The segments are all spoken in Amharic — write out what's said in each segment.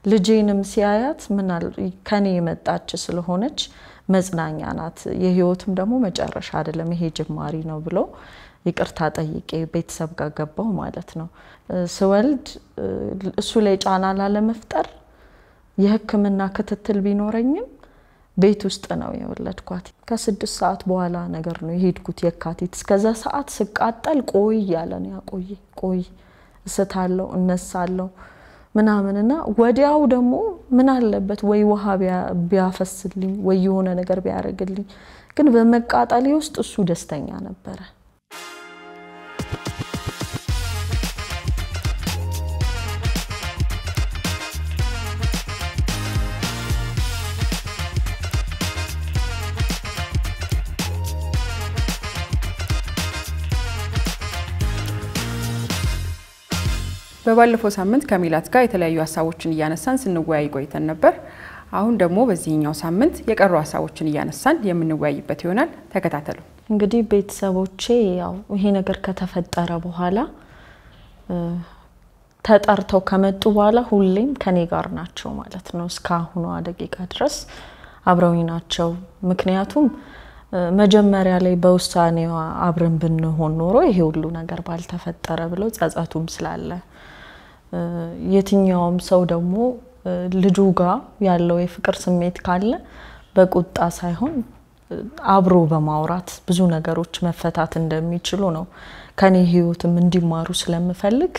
ልጄንም ሲያያት ምናል ከኔ የመጣች ስለሆነች መጽናኛ ናት፣ የህይወትም ደግሞ መጨረሻ አይደለም ይሄ ጅማሪ ነው ብሎ ይቅርታ ጠይቄ ቤተሰብ ጋር ገባው ማለት ነው። ስወልድ እሱ ላይ ጫና ላለመፍጠር የሕክምና ክትትል ቢኖረኝም ቤት ውስጥ ነው የወለድኳት። ከስድስት ሰዓት በኋላ ነገር ነው የሄድኩት የካቲት። እስከዛ ሰዓት ስቃጠል ቆይ እያለ ነው ያቆይ ቆይ እስታለው እነሳለው ምናምንና ወዲያው ደግሞ ምን አለበት ወይ ውሃ ቢያፈስልኝ ወይ የሆነ ነገር ቢያደርግልኝ፣ ግን በመቃጠሌ ውስጥ እሱ ደስተኛ ነበረ። በባለፈው ሳምንት ከሜላት ጋር የተለያዩ ሀሳቦችን እያነሳን ስንወያይ ቆይተን ነበር። አሁን ደግሞ በዚህኛው ሳምንት የቀሩ ሀሳቦችን እያነሳን የምንወያይበት ይሆናል። ተከታተሉ። እንግዲህ ቤተሰቦቼ ያው ይሄ ነገር ከተፈጠረ በኋላ ተጠርተው ከመጡ በኋላ ሁሌም ከኔ ጋር ናቸው ማለት ነው። እስካሁኗ ደቂቃ ድረስ አብረውኝ ናቸው። ምክንያቱም መጀመሪያ ላይ በውሳኔዋ አብረን ብንሆን ኖሮ ይሄ ሁሉ ነገር ባልተፈጠረ ብለው ጸጸቱም ስላለ የትኛውም ሰው ደግሞ ልጁ ጋር ያለው የፍቅር ስሜት ካለ በቁጣ ሳይሆን አብሮ በማውራት ብዙ ነገሮች መፈታት እንደሚችሉ ነው ከኔ ሕይወትም እንዲማሩ ስለምፈልግ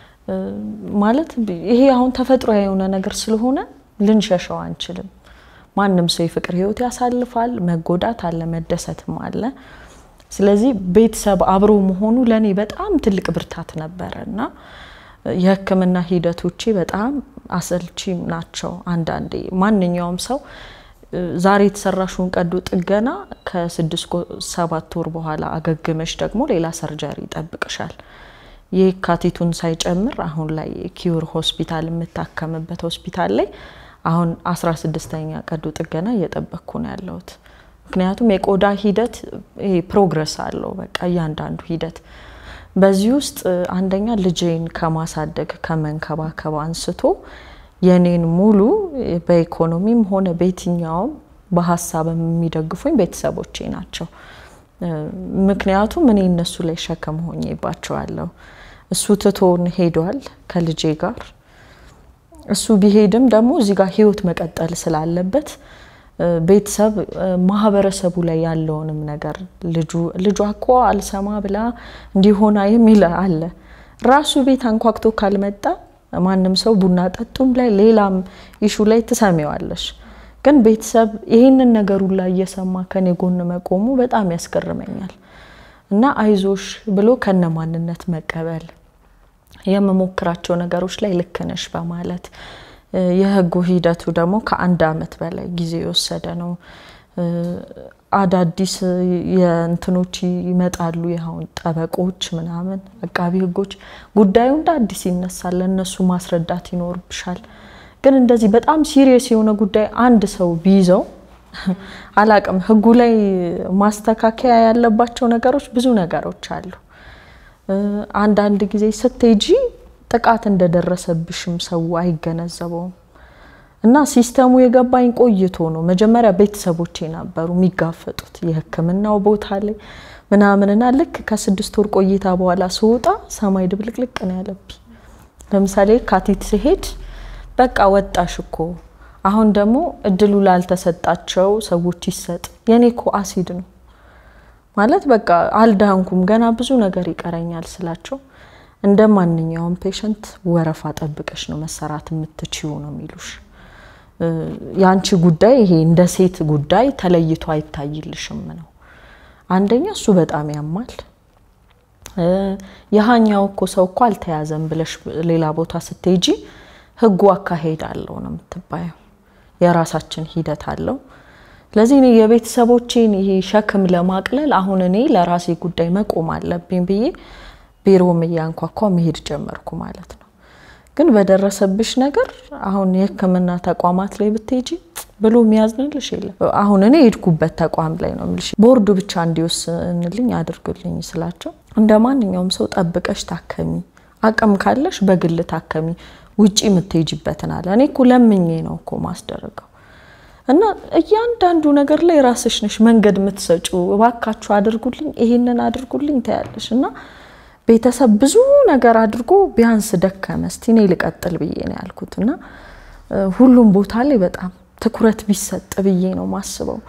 ማለት ይሄ አሁን ተፈጥሮ የሆነ ነገር ስለሆነ ልንሸሸው አንችልም። ማንም ሰው የፍቅር ሕይወት ያሳልፋል። መጎዳት አለ፣ መደሰትም አለ። ስለዚህ ቤተሰብ አብሮ መሆኑ ለእኔ በጣም ትልቅ ብርታት ነበረ እና የሕክምና ሂደቶቼ በጣም አሰልቺ ናቸው። አንዳንዴ ማንኛውም ሰው ዛሬ የተሰራሽውን ቀዶ ጥገና ከስድስት ሰባት ወር በኋላ አገግመሽ ደግሞ ሌላ ሰርጀሪ ይጠብቅሻል። የካቲቱን ሳይጨምር አሁን ላይ ኪዩር ሆስፒታል የምታከምበት ሆስፒታል ላይ አሁን አስራ ስድስተኛ ቀዶ ጥገና እየጠበቅኩ ነው ያለሁት። ምክንያቱም የቆዳ ሂደት ይሄ ፕሮግረስ አለው። በቃ እያንዳንዱ ሂደት በዚህ ውስጥ አንደኛ ልጄን ከማሳደግ ከመንከባከብ አንስቶ የኔን ሙሉ በኢኮኖሚም ሆነ በየትኛውም በሀሳብ የሚደግፉኝ ቤተሰቦቼ ናቸው። ምክንያቱም እኔ እነሱ ላይ ሸክም ሆኜባቸዋለሁ። እሱ ትቶን ሄዷል ከልጄ ጋር። እሱ ቢሄድም ደግሞ እዚህ ጋር ህይወት መቀጠል ስላለበት ቤተሰብ ማህበረሰቡ ላይ ያለውንም ነገር ልጁ ልጇ እኮ አልሰማ ብላ እንዲሆና የሚል አለ። ራሱ ቤት አንኳክቶ ካልመጣ ማንም ሰው ቡና ጠጡም ላይ ሌላም ኢሹ ላይ ትሰሚዋለሽ። ግን ቤተሰብ ይህንን ነገሩን ላይ እየሰማ ከኔ ጎን መቆሙ በጣም ያስገርመኛል እና አይዞሽ ብሎ ከነ ማንነት መቀበል የምሞክራቸው ነገሮች ላይ ልክ ነሽ በማለት የህጉ ሂደቱ ደግሞ ከአንድ አመት በላይ ጊዜ የወሰደ ነው። አዳዲስ የእንትኖች ይመጣሉ። ይኸውን ጠበቆች ምናምን አቃቢ ህጎች ጉዳዩ እንደ አዲስ ይነሳል። ለእነሱ ማስረዳት ይኖርብሻል። ግን እንደዚህ በጣም ሲሪየስ የሆነ ጉዳይ አንድ ሰው ቢይዘው አላቅም፣ ህጉ ላይ ማስተካከያ ያለባቸው ነገሮች ብዙ ነገሮች አሉ። አንዳንድ ጊዜ ስትሄጂ ጥቃት እንደደረሰብሽም ሰው አይገነዘበውም። እና ሲስተሙ የገባኝ ቆይቶ ነው። መጀመሪያ ቤተሰቦቼ ነበሩ የሚጋፈጡት የህክምናው ቦታ ላይ ምናምንና ልክ ከስድስት ወር ቆይታ በኋላ ስወጣ ሰማይ ድብልቅልቅ ነው ያለብኝ። ለምሳሌ ካቲት ሲሄድ በቃ ወጣሽ እኮ አሁን ደግሞ እድሉ ላልተሰጣቸው ሰዎች ይሰጥ። የኔ እኮ አሲድ ነው ማለት በቃ አልዳንኩም፣ ገና ብዙ ነገር ይቀረኛል ስላቸው እንደ ማንኛውም ፔሸንት ወረፋ ጠብቀሽ ነው መሰራት የምትችው ነው የሚሉሽ። የአንቺ ጉዳይ ይሄ እንደ ሴት ጉዳይ ተለይቶ አይታይልሽም ነው። አንደኛ እሱ በጣም ያማል። የሀኛው እኮ ሰው እኮ አልተያዘም ብለሽ ሌላ ቦታ ስትሄጂ ህጉ አካሄድ አለው ነው የምትባየው። የራሳችን ሂደት አለው። ስለዚህ እኔ የቤተሰቦቼን ይሄ ሸክም ለማቅለል አሁን እኔ ለራሴ ጉዳይ መቆም አለብኝ ብዬ ቢሮም እያንኳኳ መሄድ ጀመርኩ ማለት ነው። ግን በደረሰብሽ ነገር አሁን የህክምና ተቋማት ላይ ብትሄጂ ብሎ የሚያዝንልሽ የለም። አሁን እኔ የሄድኩበት ተቋም ላይ ነው የምልሽ። ቦርዱ ብቻ እንዲወስንልኝ አድርጉልኝ ስላቸው እንደ ማንኛውም ሰው ጠብቀሽ ታከሚ፣ አቅም ካለሽ በግል ታከሚ፣ ውጪ የምትሄጅበትን አለ። እኔ እኮ ለምኜ ነው እኮ ማስደረገው እና እያንዳንዱ ነገር ላይ ራስሽ ነሽ መንገድ የምትሰጪው። እባካችሁ አድርጉልኝ፣ ይሄንን አድርጉልኝ ታያለሽ። እና ቤተሰብ ብዙ ነገር አድርጎ ቢያንስ ደከመ፣ እስቲ እኔ ልቀጥል ብዬ ነው ያልኩት። እና ሁሉም ቦታ ላይ በጣም ትኩረት ቢሰጥ ብዬ ነው ማስበው።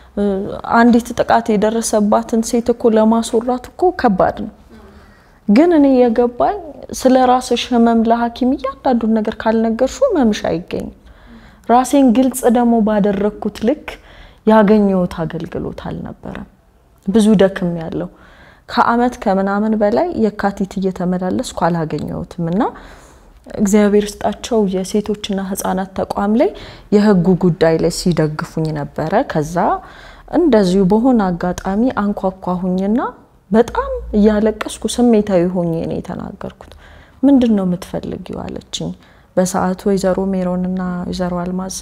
አንዲት ጥቃት የደረሰባትን ሴት እኮ ለማስወራት እኮ ከባድ ነው። ግን እኔ የገባኝ ስለ ራስሽ ህመም ለሐኪም እያንዳንዱን ነገር ካልነገርሹ ህመምሽ አይገኝም። ራሴን ግልጽ ደግሞ ባደረግኩት ልክ ያገኘሁት አገልግሎት አልነበረም። ብዙ ደክም ያለው ከአመት ከምናምን በላይ የካቲት እየተመላለስኩ አላገኘሁትም እና እግዚአብሔር ስጣቸው የሴቶችና ህጻናት ተቋም ላይ የህጉ ጉዳይ ላይ ሲደግፉኝ ነበረ። ከዛ እንደዚሁ በሆነ አጋጣሚ አንኳኳሁኝና በጣም እያለቀስኩ ስሜታዊ ሆኜ ነው የተናገርኩት። ምንድን ነው የምትፈልጊው አለችኝ። በሰዓቱ ወይዘሮ ሜሮንና ወይዘሮ አልማዝ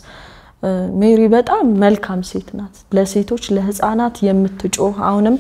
ሜሪ በጣም መልካም ሴት ናት። ለሴቶች ለህፃናት የምትጮህ አሁንም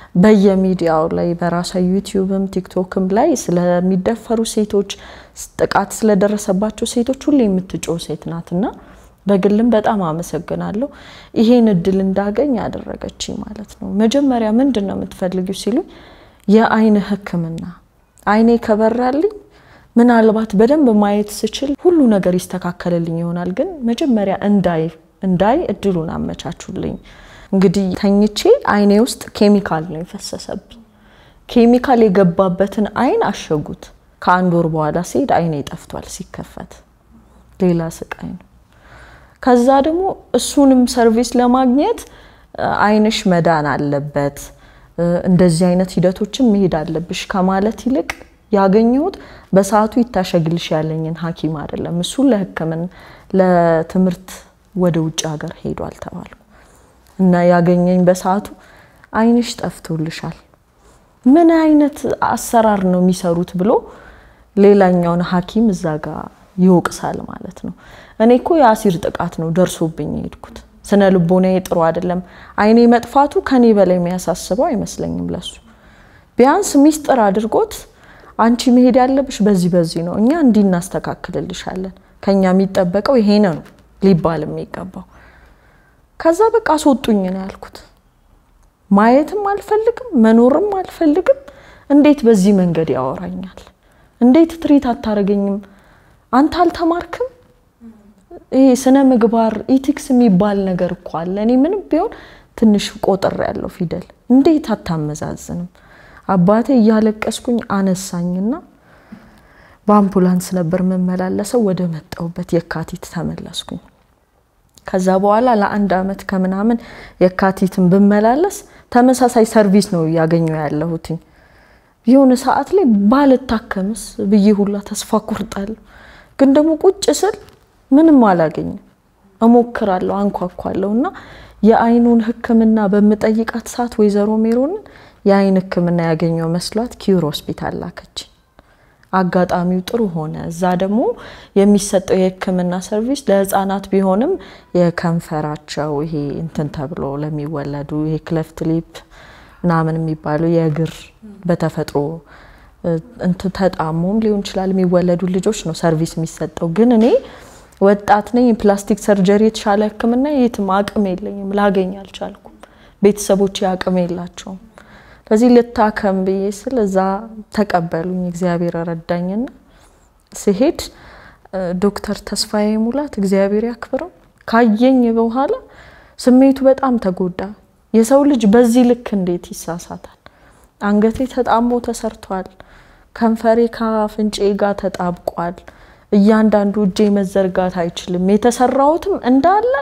በየሚዲያው ላይ በራሷ ዩቲዩብም ቲክቶክም ላይ ስለሚደፈሩ ሴቶች ጥቃት ስለደረሰባቸው ሴቶች ሁሌ የምትጮህ ሴት ናት እና በግልም በጣም አመሰግናለሁ። ይሄን እድል እንዳገኝ ያደረገችኝ ማለት ነው። መጀመሪያ ምንድን ነው የምትፈልጊው ሲሉኝ የአይን ህክምና አይኔ ከበራልኝ ምናልባት በደንብ ማየት ስችል ሁሉ ነገር ይስተካከልልኝ ይሆናል። ግን መጀመሪያ እንዳይ እንዳይ እድሉን አመቻቹልኝ። እንግዲህ ተኝቼ አይኔ ውስጥ ኬሚካል ነው የፈሰሰብኝ። ኬሚካል የገባበትን አይን አሸጉት። ከአንድ ወር በኋላ ሲሄድ አይኔ ጠፍቷል። ሲከፈት ሌላ ስቃይ ነው። ከዛ ደግሞ እሱንም ሰርቪስ ለማግኘት አይንሽ መዳን አለበት፣ እንደዚህ አይነት ሂደቶችን መሄድ አለብሽ ከማለት ይልቅ ያገኘሁት በሰዓቱ ይታሸግልሽ ያለኝን ሐኪም አይደለም። እሱ ለሕክምና ለትምህርት ወደ ውጭ ሀገር ሄዷል ተባልኩ እና ያገኘኝ በሰዓቱ አይንሽ ጠፍቶልሻል፣ ምን አይነት አሰራር ነው የሚሰሩት ብሎ ሌላኛውን ሐኪም እዛ ጋር ይወቅሳል ማለት ነው። እኔ እኮ የአሲር ጥቃት ነው ደርሶብኝ የሄድኩት። ስነ ልቦናዬ ጥሩ አይደለም። አይኔ መጥፋቱ ከኔ በላይ የሚያሳስበው አይመስለኝም ለሱ ቢያንስ ሚስጥር አድርጎት አንቺ መሄድ ያለብሽ በዚህ በዚህ ነው፣ እኛ እንዲህ እናስተካክልልሻለን፣ ከኛ የሚጠበቀው ይሄ ነው ሊባል የሚገባው። ከዛ በቃ አስወጡኝ ነው ያልኩት። ማየትም አልፈልግም መኖርም አልፈልግም። እንዴት በዚህ መንገድ ያወራኛል? እንዴት ትሪት አታደርገኝም? አንተ አልተማርክም? ይሄ ስነ ምግባር ኢቲክስ የሚባል ነገር እኮ አለ። እኔ ምንም ቢሆን ትንሽ ቆጥር ያለው ፊደል እንዴት አታመዛዝንም? አባቴ እያለቀስኩኝ አነሳኝና በአምቡላንስ ነበር የምመላለሰው። ወደ መጣሁበት የካቲት ተመለስኩኝ። ከዛ በኋላ ለአንድ አመት ከምናምን የካቲትን ብመላለስ ተመሳሳይ ሰርቪስ ነው እያገኘው ያለሁትኝ። የሆነ ሰዓት ላይ ባልታከምስ ብዬ ሁላ ተስፋ ቆርጣለሁ። ግን ደግሞ ቁጭ ስል ምንም አላገኝም። እሞክራለሁ፣ አንኳኳለሁ እና የአይኑን ሕክምና በምጠይቃት ሰዓት ወይዘሮ ሜሮንን የአይን ሕክምና ያገኘው መስሏት ኪዩር ሆስፒታል ላከች። አጋጣሚው ጥሩ ሆነ። እዛ ደግሞ የሚሰጠው የህክምና ሰርቪስ ለህፃናት ቢሆንም የከንፈራቸው ይሄ እንትን ተብሎ ለሚወለዱ ይሄ ክለፍት ሊፕ ምናምን የሚባሉ የእግር በተፈጥሮ እንትን ተጣሞም ሊሆን ይችላል የሚወለዱ ልጆች ነው ሰርቪስ የሚሰጠው። ግን እኔ ወጣት ነኝ። የፕላስቲክ ሰርጀሪ የተሻለ ህክምና የትም አቅም የለኝም፣ ላገኝ አልቻልኩም። ቤተሰቦቼ አቅም የላቸውም። ስለዚህ ልታከም ብዬ ስል እዛ ተቀበሉኝ። እግዚአብሔር ረዳኝና ሲሄድ ዶክተር ተስፋዬ ሙላት እግዚአብሔር ያክብረው ካየኝ በኋላ ስሜቱ በጣም ተጎዳ። የሰው ልጅ በዚህ ልክ እንዴት ይሳሳታል? አንገቴ ተጣሞ ተሰርቷል። ከንፈሬ ከአፍንጬ ጋር ተጣብቋል። እያንዳንዱ እጄ መዘርጋት አይችልም። የተሰራሁትም እንዳለ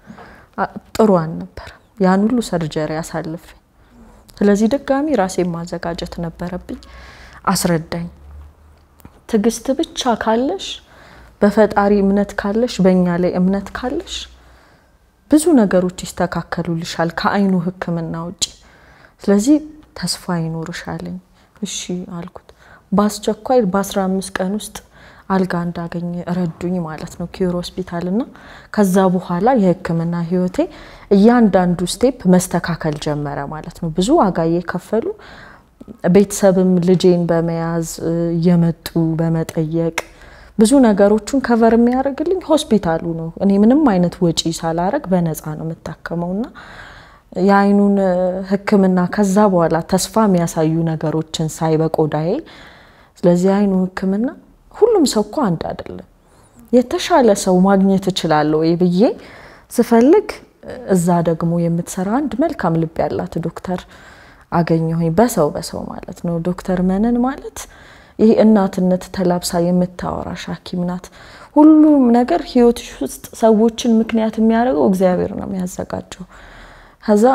ጥሩ አልነበረም። ያን ሁሉ ሰርጀሪ አሳልፌ ስለዚህ ድጋሚ ራሴን ማዘጋጀት ነበረብኝ። አስረዳኝ። ትዕግስት ብቻ ካለሽ፣ በፈጣሪ እምነት ካለሽ፣ በእኛ ላይ እምነት ካለሽ ብዙ ነገሮች ይስተካከሉልሻል ከአይኑ ሕክምና ውጭ። ስለዚህ ተስፋ ይኖርሻለኝ። እሺ አልኩት። በአስቸኳይ በአስራ አምስት ቀን ውስጥ አልጋ እንዳገኝ ረዱኝ ማለት ነው ኪዮር ሆስፒታል እና ከዛ በኋላ የህክምና ህይወቴ እያንዳንዱ ስቴፕ መስተካከል ጀመረ ማለት ነው። ብዙ ዋጋ እየከፈሉ ቤተሰብም ልጄን በመያዝ እየመጡ በመጠየቅ ብዙ ነገሮቹን ከቨር የሚያደርግልኝ ሆስፒታሉ ነው። እኔ ምንም አይነት ወጪ ሳላረግ በነፃ ነው የምታከመውና የአይኑን ሕክምና ከዛ በኋላ ተስፋ የሚያሳዩ ነገሮችን ሳይ በቆዳዬ ስለዚህ የአይኑ ሕክምና ሁሉም ሰው እኮ አንድ አይደለም። የተሻለ ሰው ማግኘት እችላለሁ ወይ ብዬ ስፈልግ እዛ ደግሞ የምትሰራ አንድ መልካም ልብ ያላት ዶክተር አገኘሁኝ። በሰው በሰው ማለት ነው። ዶክተር መነን ማለት ይህ እናትነት ተላብሳ የምታወራሽ ሐኪም ናት። ሁሉም ነገር ህይወትሽ ውስጥ ሰዎችን ምክንያት የሚያደርገው እግዚአብሔር ነው የሚያዘጋጀው። ከዛ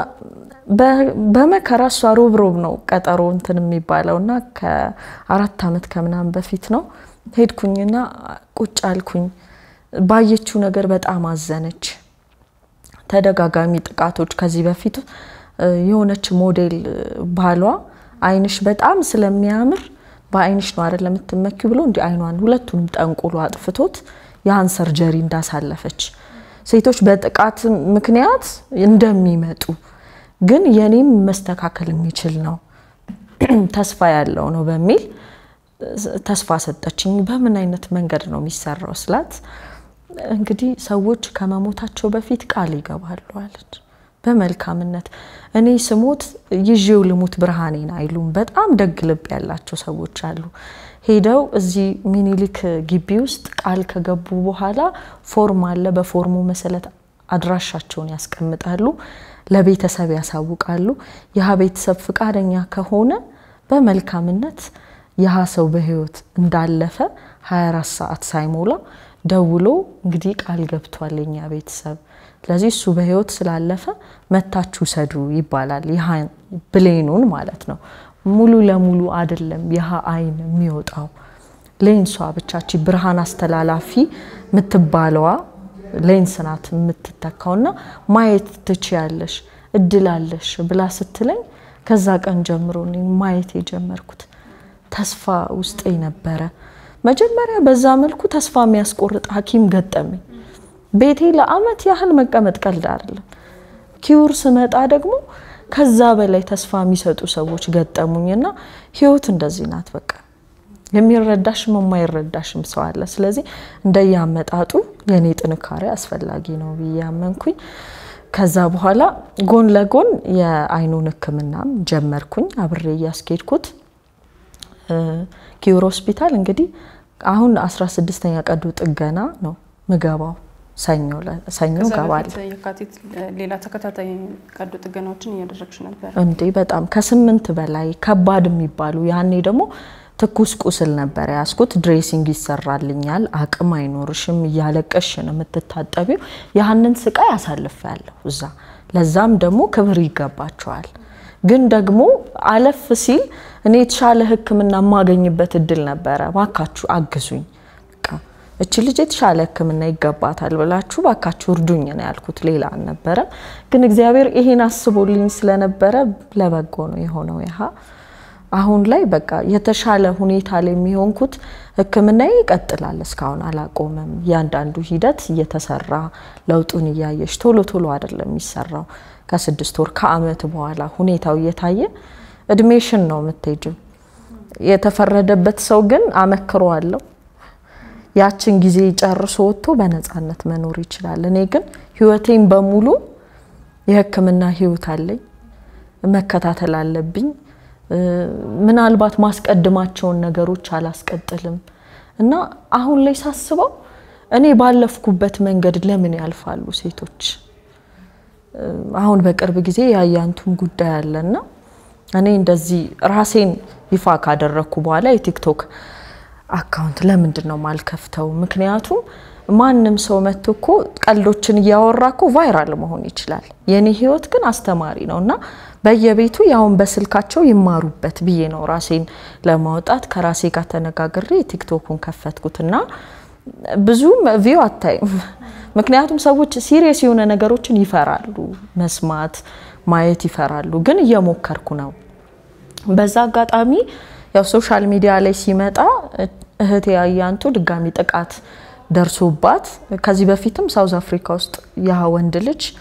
በመከራ እሷ ሮብ ሮብ ነው ቀጠሮ እንትን የሚባለው እና ከአራት ዓመት ከምናምን በፊት ነው ሄድኩኝና ቁጭ አልኩኝ። ባየችው ነገር በጣም አዘነች። ተደጋጋሚ ጥቃቶች ከዚህ በፊት የሆነች ሞዴል ባሏ አይንሽ በጣም ስለሚያምር በአይንሽ ነው አይደል የምትመኪው ብሎ እንዲህ አይኗን ሁለቱንም ጠንቁሎ አጥፍቶት ያን ሰርጀሪ እንዳሳለፈች ሴቶች በጥቃት ምክንያት እንደሚመጡ ግን የኔም መስተካከል የሚችል ነው ተስፋ ያለው ነው በሚል ተስፋ ሰጠችኝ። በምን አይነት መንገድ ነው የሚሰራው ስላት እንግዲህ ሰዎች ከመሞታቸው በፊት ቃል ይገባሉ አለች። በመልካምነት እኔ ስሞት ይዤው ልሙት ብርሃኔን አይሉም። በጣም ደግ ልብ ያላቸው ሰዎች አሉ። ሄደው እዚህ ሚኒሊክ ግቢ ውስጥ ቃል ከገቡ በኋላ ፎርም አለ። በፎርሙ መሰረት አድራሻቸውን ያስቀምጣሉ፣ ለቤተሰብ ያሳውቃሉ። ያህ ቤተሰብ ፍቃደኛ ከሆነ በመልካምነት ያህ ሰው በህይወት እንዳለፈ 24 ሰዓት ሳይሞላ ደውሎ እንግዲህ ቃል ገብቷል የኛ ቤተሰብ ስለዚህ እሱ በህይወት ስላለፈ መታችሁ ሰዱ ይባላል። ይህ ብሌኑን ማለት ነው። ሙሉ ለሙሉ አይደለም ይህ አይን የሚወጣው ሌንሷ ብቻች ብርሃን አስተላላፊ የምትባለዋ ሌንስ ናት የምትተካውና ማየት ትችያለሽ እድላለሽ ብላ ስትለኝ ከዛ ቀን ጀምሮ ማየት የጀመርኩት ተስፋ ውስጤ ነበረ። መጀመሪያ በዛ መልኩ ተስፋ የሚያስቆርጥ ሐኪም ገጠመኝ። ቤቴ ለአመት ያህል መቀመጥ ቀልድ አይደለም። ኪውር ስመጣ ደግሞ ከዛ በላይ ተስፋ የሚሰጡ ሰዎች ገጠሙኝና ህይወት እንደዚህ ናት። በቃ የሚረዳሽም የማይረዳሽም ሰው አለ። ስለዚህ እንደያመጣጡ የኔ ጥንካሬ አስፈላጊ ነው ብዬ ያመንኩኝ። ከዛ በኋላ ጎን ለጎን የአይኑን ሕክምናም ጀመርኩኝ አብሬ እያስኬድኩት ኪውር ሆስፒታል እንግዲህ አሁን 16ኛ ቀዶ ጥገና ነው ምገባው ሰኞ ሰኞ ገባለሁ። የካቲት ሌላ ተከታታይ ቀዶ ጥገናዎችን እያደረግሽ ነበር እንዴ? በጣም ከስምንት በላይ ከባድ የሚባሉ ያኔ ደግሞ ትኩስ ቁስል ነበር ያስኩት። ድሬሲንግ ይሰራልኛል፣ አቅም አይኖርሽም፣ እያለቀሽ ነው የምትታጠቢው። ያህንን ስቃይ አሳልፌያለሁ እዛ። ለዛም ደግሞ ክብር ይገባቸዋል። ግን ደግሞ አለፍ ሲል እኔ የተሻለ ሕክምና የማገኝበት እድል ነበረ። ባካችሁ አግዙኝ እች ልጅ የተሻለ ሕክምና ይገባታል ብላችሁ ባካችሁ እርዱኝ ነው ያልኩት። ሌላ አልነበረም። ግን እግዚአብሔር ይሄን አስቦልኝ ስለነበረ ለበጎ ነው የሆነው። ያህ አሁን ላይ በቃ የተሻለ ሁኔታ ላይ የሚሆንኩት ሕክምና ይቀጥላል። እስካሁን አላቆመም። እያንዳንዱ ሂደት እየተሰራ ለውጡን እያየሽ ቶሎ ቶሎ አይደለም የሚሰራው። ከስድስት ወር ከአመት በኋላ ሁኔታው እየታየ እድሜሽን ነው የምትሄጂው። የተፈረደበት ሰው ግን አመክሮ አለው ያችን ጊዜ ጨርሶ ወጥቶ በነፃነት መኖር ይችላል። እኔ ግን ህይወቴን በሙሉ የህክምና ህይወት አለኝ፣ መከታተል አለብኝ። ምናልባት ማስቀድማቸውን ነገሮች አላስቀጥልም እና አሁን ላይ ሳስበው እኔ ባለፍኩበት መንገድ ለምን ያልፋሉ ሴቶች? አሁን በቅርብ ጊዜ የአያንቱም ጉዳይ አለና እኔ እንደዚህ ራሴን ይፋ ካደረግኩ በኋላ የቲክቶክ አካውንት ለምንድን ነው ማልከፍተው? ምክንያቱም ማንም ሰው መጥቶ እኮ ቀልዶችን እያወራ እኮ ቫይራል መሆን ይችላል። የኔ ህይወት ግን አስተማሪ ነው እና በየቤቱ ያውን በስልካቸው ይማሩበት ብዬ ነው ራሴን ለማውጣት ከራሴ ጋር ተነጋግሬ ቲክቶኩን ከፈትኩትና ብዙም ቪው አታይም። ምክንያቱም ሰዎች ሲሪየስ የሆነ ነገሮችን ይፈራሉ፣ መስማት ማየት ይፈራሉ። ግን እየሞከርኩ ነው። በዛ አጋጣሚ ያው ሶሻል ሚዲያ ላይ ሲመጣ እህቴ አያንቱ ድጋሚ ጥቃት ደርሶባት ከዚህ በፊትም ሳውዝ አፍሪካ ውስጥ ያ ወንድ ልጅ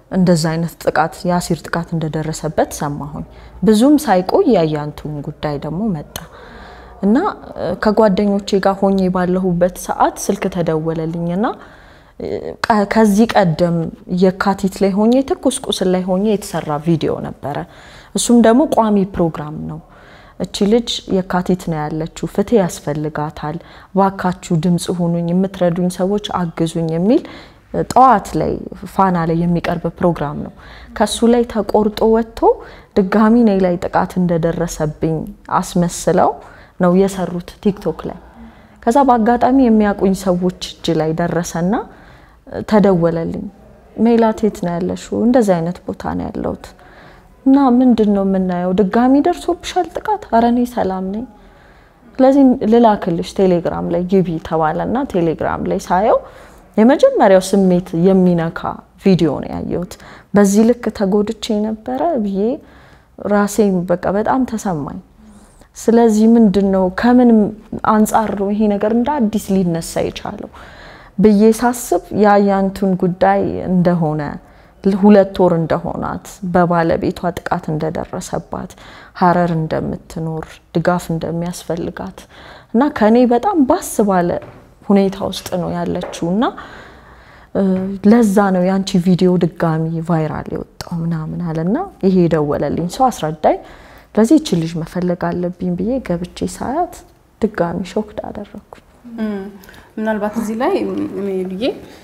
እንደዛ አይነት ጥቃት የአሲር ጥቃት እንደደረሰበት ሰማሁኝ። ብዙም ሳይቆይ የአያንቱን ጉዳይ ደግሞ መጣ እና ከጓደኞቼ ጋር ሆኜ ባለሁበት ሰዓት ስልክ ተደወለልኝና ከዚህ ቀደም የካቲት ላይ ሆኜ ትኩስ ቁስል ላይ ሆኜ የተሰራ ቪዲዮ ነበረ። እሱም ደግሞ ቋሚ ፕሮግራም ነው። እቺ ልጅ የካቲት ነው ያለችው፣ ፍትህ ያስፈልጋታል፣ ባካችሁ ድምፅ ሁኑኝ፣ የምትረዱኝ ሰዎች አግዙኝ የሚል ጠዋት ላይ ፋና ላይ የሚቀርብ ፕሮግራም ነው። ከሱ ላይ ተቆርጦ ወጥቶ ድጋሚ እኔ ላይ ጥቃት እንደደረሰብኝ አስመስለው ነው የሰሩት ቲክቶክ ላይ። ከዛ በአጋጣሚ የሚያውቁኝ ሰዎች እጅ ላይ ደረሰና ተደወለልኝ። ሜላት የት ነው ያለሽው? እንደዚህ አይነት ቦታ ነው ያለሁት እና ምንድን ነው የምናየው? ድጋሚ ደርሶብሻል ጥቃት? ኧረ እኔ ሰላም ነኝ። ስለዚህ ልላክልሽ ቴሌግራም ላይ ግቢ ተባለና ቴሌግራም ላይ ሳየው የመጀመሪያው ስሜት የሚነካ ቪዲዮ ነው ያየሁት። በዚህ ልክ ተጎድቼ ነበረ ብዬ ራሴን በቃ በጣም ተሰማኝ። ስለዚህ ምንድን ነው ከምን አንጻር ነው ይሄ ነገር እንደ አዲስ ሊነሳ የቻለው ብዬ ሳስብ የአያንቱን ጉዳይ እንደሆነ ሁለት ወር እንደሆናት በባለቤቷ ጥቃት እንደደረሰባት ሀረር እንደምትኖር ድጋፍ እንደሚያስፈልጋት እና ከኔ በጣም ባስ ባለ ሁኔታ ውስጥ ነው ያለችው እና ለዛ ነው የአንቺ ቪዲዮ ድጋሚ ቫይራል የወጣው ምናምን አለና ይሄ የደወለልኝ ሰው አስረዳኝ። ለዚህ ይቺ ልጅ መፈለግ አለብኝ ብዬ ገብቼ ሳያት ድጋሚ ሾክድ አደረግኩኝ። ምናልባት እዚህ ላይ ብዬ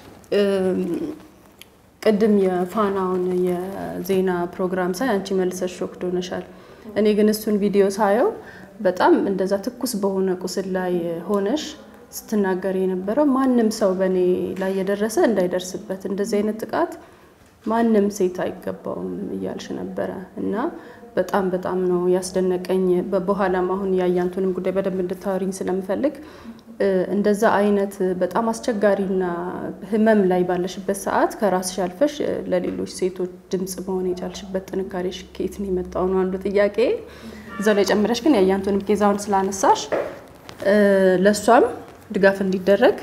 ቅድም የፋናውን የዜና ፕሮግራም ሳይ አንቺ መልሰሽ ሾክድ ሆነሻል። እኔ ግን እሱን ቪዲዮ ሳየው በጣም እንደዛ ትኩስ በሆነ ቁስል ላይ ሆነሽ ስትናገር የነበረው ማንም ሰው በእኔ ላይ የደረሰ እንዳይደርስበት እንደዚህ አይነት ጥቃት ማንም ሴት አይገባውም እያልሽ ነበረ እና በጣም በጣም ነው ያስደነቀኝ። በኋላም አሁን የአያንቱንም ጉዳይ በደንብ እንድታወሪኝ ስለምፈልግ እንደዛ አይነት በጣም አስቸጋሪና ሕመም ላይ ባለሽበት ሰዓት ከራስሽ አልፈሽ ለሌሎች ሴቶች ድምጽ መሆን የቻልሽበት ጥንካሬሽ ከየት ነው የመጣው ነው አንዱ ጥያቄ። እዛው ላይ ጨምረሽ ግን የአያንቱንም ኬዛውን ስላነሳሽ ለእሷም ድጋፍ እንዲደረግ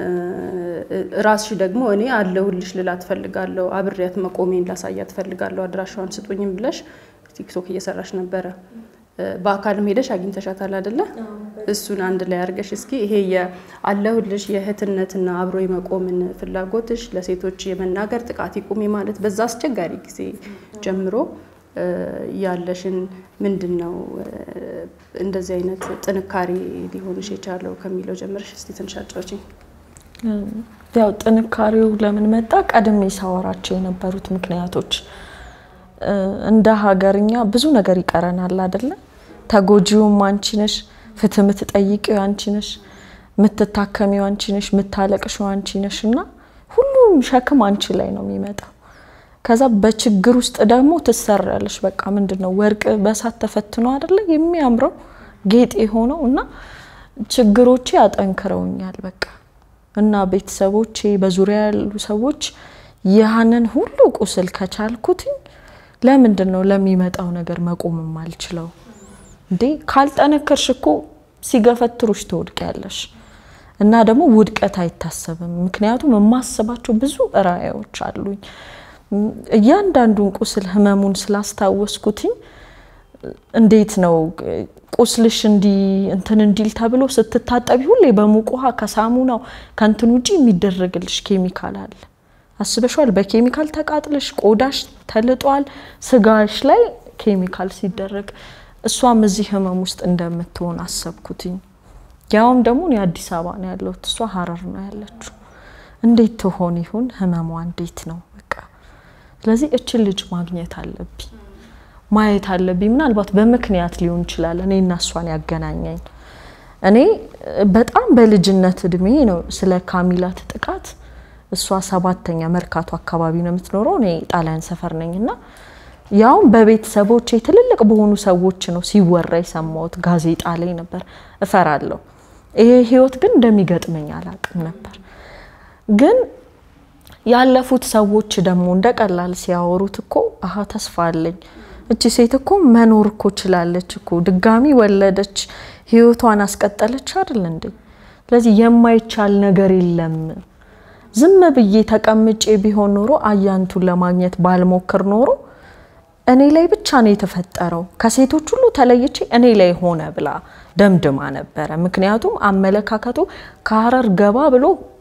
ራስሽ ደግሞ እኔ አለሁልሽ ልላት ፈልጋለሁ፣ አብሬያት መቆሜን ላሳያት ፈልጋለሁ፣ አድራሻዋን ስጡኝም ብለሽ ቲክቶክ እየሰራሽ ነበረ። በአካልም ሄደሽ አግኝተሻታል አይደለ? እሱን አንድ ላይ አድርገሽ እስኪ ይሄ የአለሁልሽ የእህትነትና አብሮ የመቆምን ፍላጎትሽ ለሴቶች የመናገር ጥቃት ይቁም ማለት በዛ አስቸጋሪ ጊዜ ጀምሮ ያለሽን ምንድን ነው እንደዚህ አይነት ጥንካሬ ሊሆንሽ የቻለው ከሚለው ጀምረሽ እስቲ ትንሽ አጫውችኝ። ያው ጥንካሬው ለምን መጣ? ቀድሜ ሳወራቸው የነበሩት ምክንያቶች እንደ ሀገርኛ ብዙ ነገር ይቀረናል አይደለ? ተጎጂውም አንቺ ነሽ፣ ፍትህ የምትጠይቂው አንቺ ነሽ፣ የምትታከሚው አንቺ ነሽ፣ የምታለቅሽው አንቺ ነሽ እና ሁሉም ሸክም አንቺ ላይ ነው የሚመጣው። ከዛ በችግር ውስጥ ደግሞ ትሰሪያለሽ። በቃ ምንድን ነው ወርቅ በእሳት ተፈትኖ አይደለ የሚያምረው ጌጥ የሆነው እና ችግሮቼ አጠንክረውኛል። በቃ እና ቤተሰቦቼ፣ በዙሪያ ያሉ ሰዎች ያንን ሁሉ ቁስል ከቻልኩትኝ ለምንድን ነው ለሚመጣው ነገር መቆም የማልችለው? እንዴ ካልጠነከርሽ እኮ ሲገፈትሩሽ ትወድቂያለሽ። እና ደግሞ ውድቀት አይታሰብም። ምክንያቱም የማስባቸው ብዙ ራዕዮች አሉኝ። እያንዳንዱን ቁስል ህመሙን ስላስታወስኩትኝ እንዴት ነው ቁስልሽ እንዲ እንትን እንዲል ተብሎ ስትታጠቢ ሁሌ በሙቅ ውሃ ከሳሙናው ከንትን ውጪ የሚደረግልሽ ኬሚካል አለ። አስበሽዋል? በኬሚካል ተቃጥለሽ ቆዳሽ ተልጧል፣ ስጋሽ ላይ ኬሚካል ሲደረግ እሷም እዚህ ህመም ውስጥ እንደምትሆን አሰብኩትኝ። ያውም ደግሞ እኔ አዲስ አበባ ነው ያለሁት፣ እሷ ሀረር ነው ያለችው። እንዴት ትሆን ይሁን ህመሟ እንዴት ነው? በቃ ስለዚህ እችን ልጅ ማግኘት አለብኝ፣ ማየት አለብኝ። ምናልባት በምክንያት ሊሆን ይችላል እኔ እና እሷን ያገናኘኝ። እኔ በጣም በልጅነት እድሜ ነው ስለ ካሚላት ጥቃት እሷ ሰባተኛ መርካቶ አካባቢ ነው የምትኖረው፣ እኔ ጣሊያን ሰፈር ነኝ እና ያውም በቤተሰቦቼ ትልልቅ በሆኑ ሰዎች ነው ሲወራ የሰማሁት። ጋዜጣ ላይ ነበር። እፈራለሁ። ይሄ ህይወት ግን እንደሚገጥመኝ አላውቅም ነበር። ግን ያለፉት ሰዎች ደግሞ እንደ ቀላል ሲያወሩት እኮ አሀ ተስፋ አለኝ፣ እቺ ሴት እኮ መኖር እኮ ችላለች እኮ ድጋሚ ወለደች፣ ህይወቷን አስቀጠለች አይደል እንዴ? ስለዚህ የማይቻል ነገር የለም። ዝም ብዬ ተቀምጬ ቢሆን ኖሮ አያንቱን ለማግኘት ባልሞክር ኖሮ እኔ ላይ ብቻ ነው የተፈጠረው፣ ከሴቶች ሁሉ ተለይቼ እኔ ላይ ሆነ ብላ ደምድማ ነበረ። ምክንያቱም አመለካከቱ ከሀረር ገባ ብሎ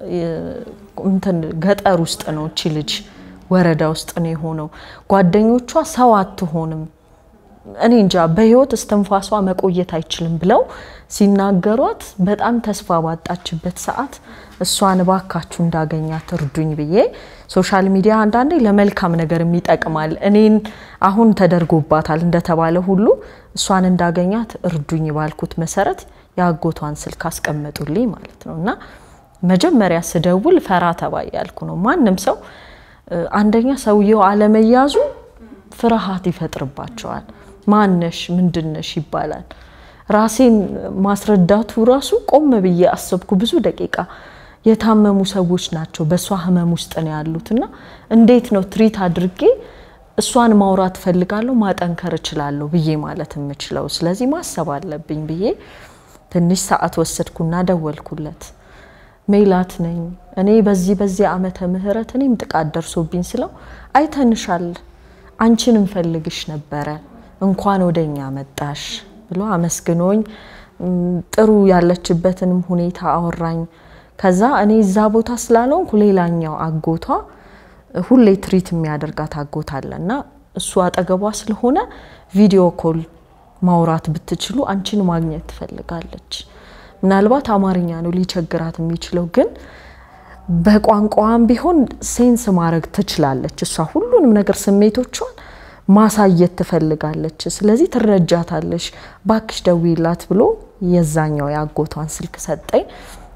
እንትን ገጠር ውስጥ ነው እቺ ልጅ ወረዳ ውስጥ ነው የሆነው። ጓደኞቿ ሰው አትሆንም እኔ እንጃ በህይወት እስትንፋሷ መቆየት አይችልም ብለው ሲናገሯት በጣም ተስፋ ባጣችበት ሰዓት እሷን እባካችሁ እንዳገኛት እርዱኝ ብዬ ሶሻል ሚዲያ አንዳንዴ ለመልካም ነገር ይጠቅማል። እኔን አሁን ተደርጎባታል እንደተባለ ሁሉ እሷን እንዳገኛት እርዱኝ ባልኩት መሰረት የአጎቷን ስልክ አስቀመጡልኝ ማለት ነው። እና መጀመሪያ ስደውል ፈራ ተባ ያልኩ ነው። ማንም ሰው አንደኛ ሰውየው አለመያዙ ፍርሃት ይፈጥርባቸዋል። ማነሽ ምንድነሽ ይባላል። ራሴን ማስረዳቱ ራሱ ቆም ብዬ አሰብኩ ብዙ ደቂቃ። የታመሙ ሰዎች ናቸው፣ በእሷ ህመም ውስጥ ነው ያሉት እና እንዴት ነው ትሪት አድርጌ እሷን ማውራት ፈልጋለሁ፣ ማጠንከር እችላለሁ ብዬ ማለት የምችለው። ስለዚህ ማሰብ አለብኝ ብዬ ትንሽ ሰዓት ወሰድኩና ደወልኩለት። ሜላት ነኝ እኔ በዚህ በዚህ ዓመተ ምህረት እኔም ጥቃት ደርሶብኝ ስለው አይተንሻል፣ አንቺን እንፈልግሽ ነበረ እንኳን ወደኛ መጣሽ ብሎ አመስግኖኝ ጥሩ ያለችበትንም ሁኔታ አወራኝ። ከዛ እኔ እዛ ቦታ ስላልሆንኩ ሌላኛው አጎቷ ሁሌ ትሪት የሚያደርጋት አጎት አለ እና እሱ አጠገቧ ስለሆነ ቪዲዮ ኮል ማውራት ብትችሉ አንቺን ማግኘት ትፈልጋለች። ምናልባት አማርኛ ነው ሊቸግራት የሚችለው ግን በቋንቋዋም ቢሆን ሴንስ ማድረግ ትችላለች። እሷ ሁሉንም ነገር ስሜቶቿን ማሳየት ትፈልጋለች። ስለዚህ ትረጃታለሽ፣ ባክሽ ደውይላት ብሎ የዛኛው የአጎቷን ስልክ ሰጠኝ።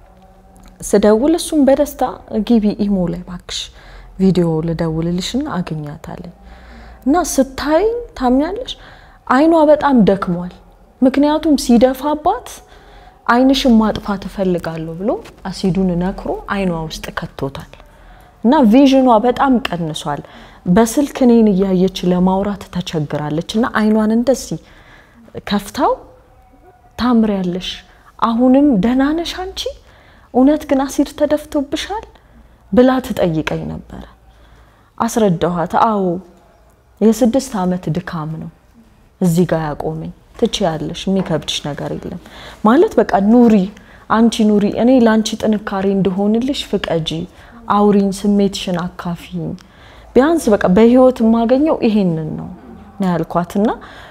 ስደውል እሱም በደስታ ግቢ ኢሞ ላይ ባክሽ ቪዲዮ ልደውልልሽና አገኛታለኝ እና ስታይ ታምኛለሽ፣ አይኗ በጣም ደክሟል። ምክንያቱም ሲደፋባት አይንሽን ማጥፋት እፈልጋለሁ ብሎ አሲዱን ነክሮ አይኗ ውስጥ ከቶታል እና ቪዥኗ በጣም ቀንሷል። በስልክ እኔን እያየች ለማውራት ተቸግራለች እና አይኗን እንደዚህ ከፍታው ታምሪያለሽ፣ አሁንም ደህና ነሽ አንቺ እውነት ግን አሲድ ተደፍቶብሻል ብላ ትጠይቀኝ ነበረ። አስረዳኋት። አዎ የስድስት ዓመት ድካም ነው እዚህ ጋር ያቆመኝ። ትችያለሽ፣ የሚከብድሽ ነገር የለም ማለት በቃ ኑሪ፣ አንቺ ኑሪ፣ እኔ ለአንቺ ጥንካሬ እንደሆንልሽ ፍቀጂ፣ አውሪኝ፣ ስሜትሽን አካፊኝ ቢያንስ በቃ በህይወት የማገኘው ይሄንን ነው ነው ያልኳትና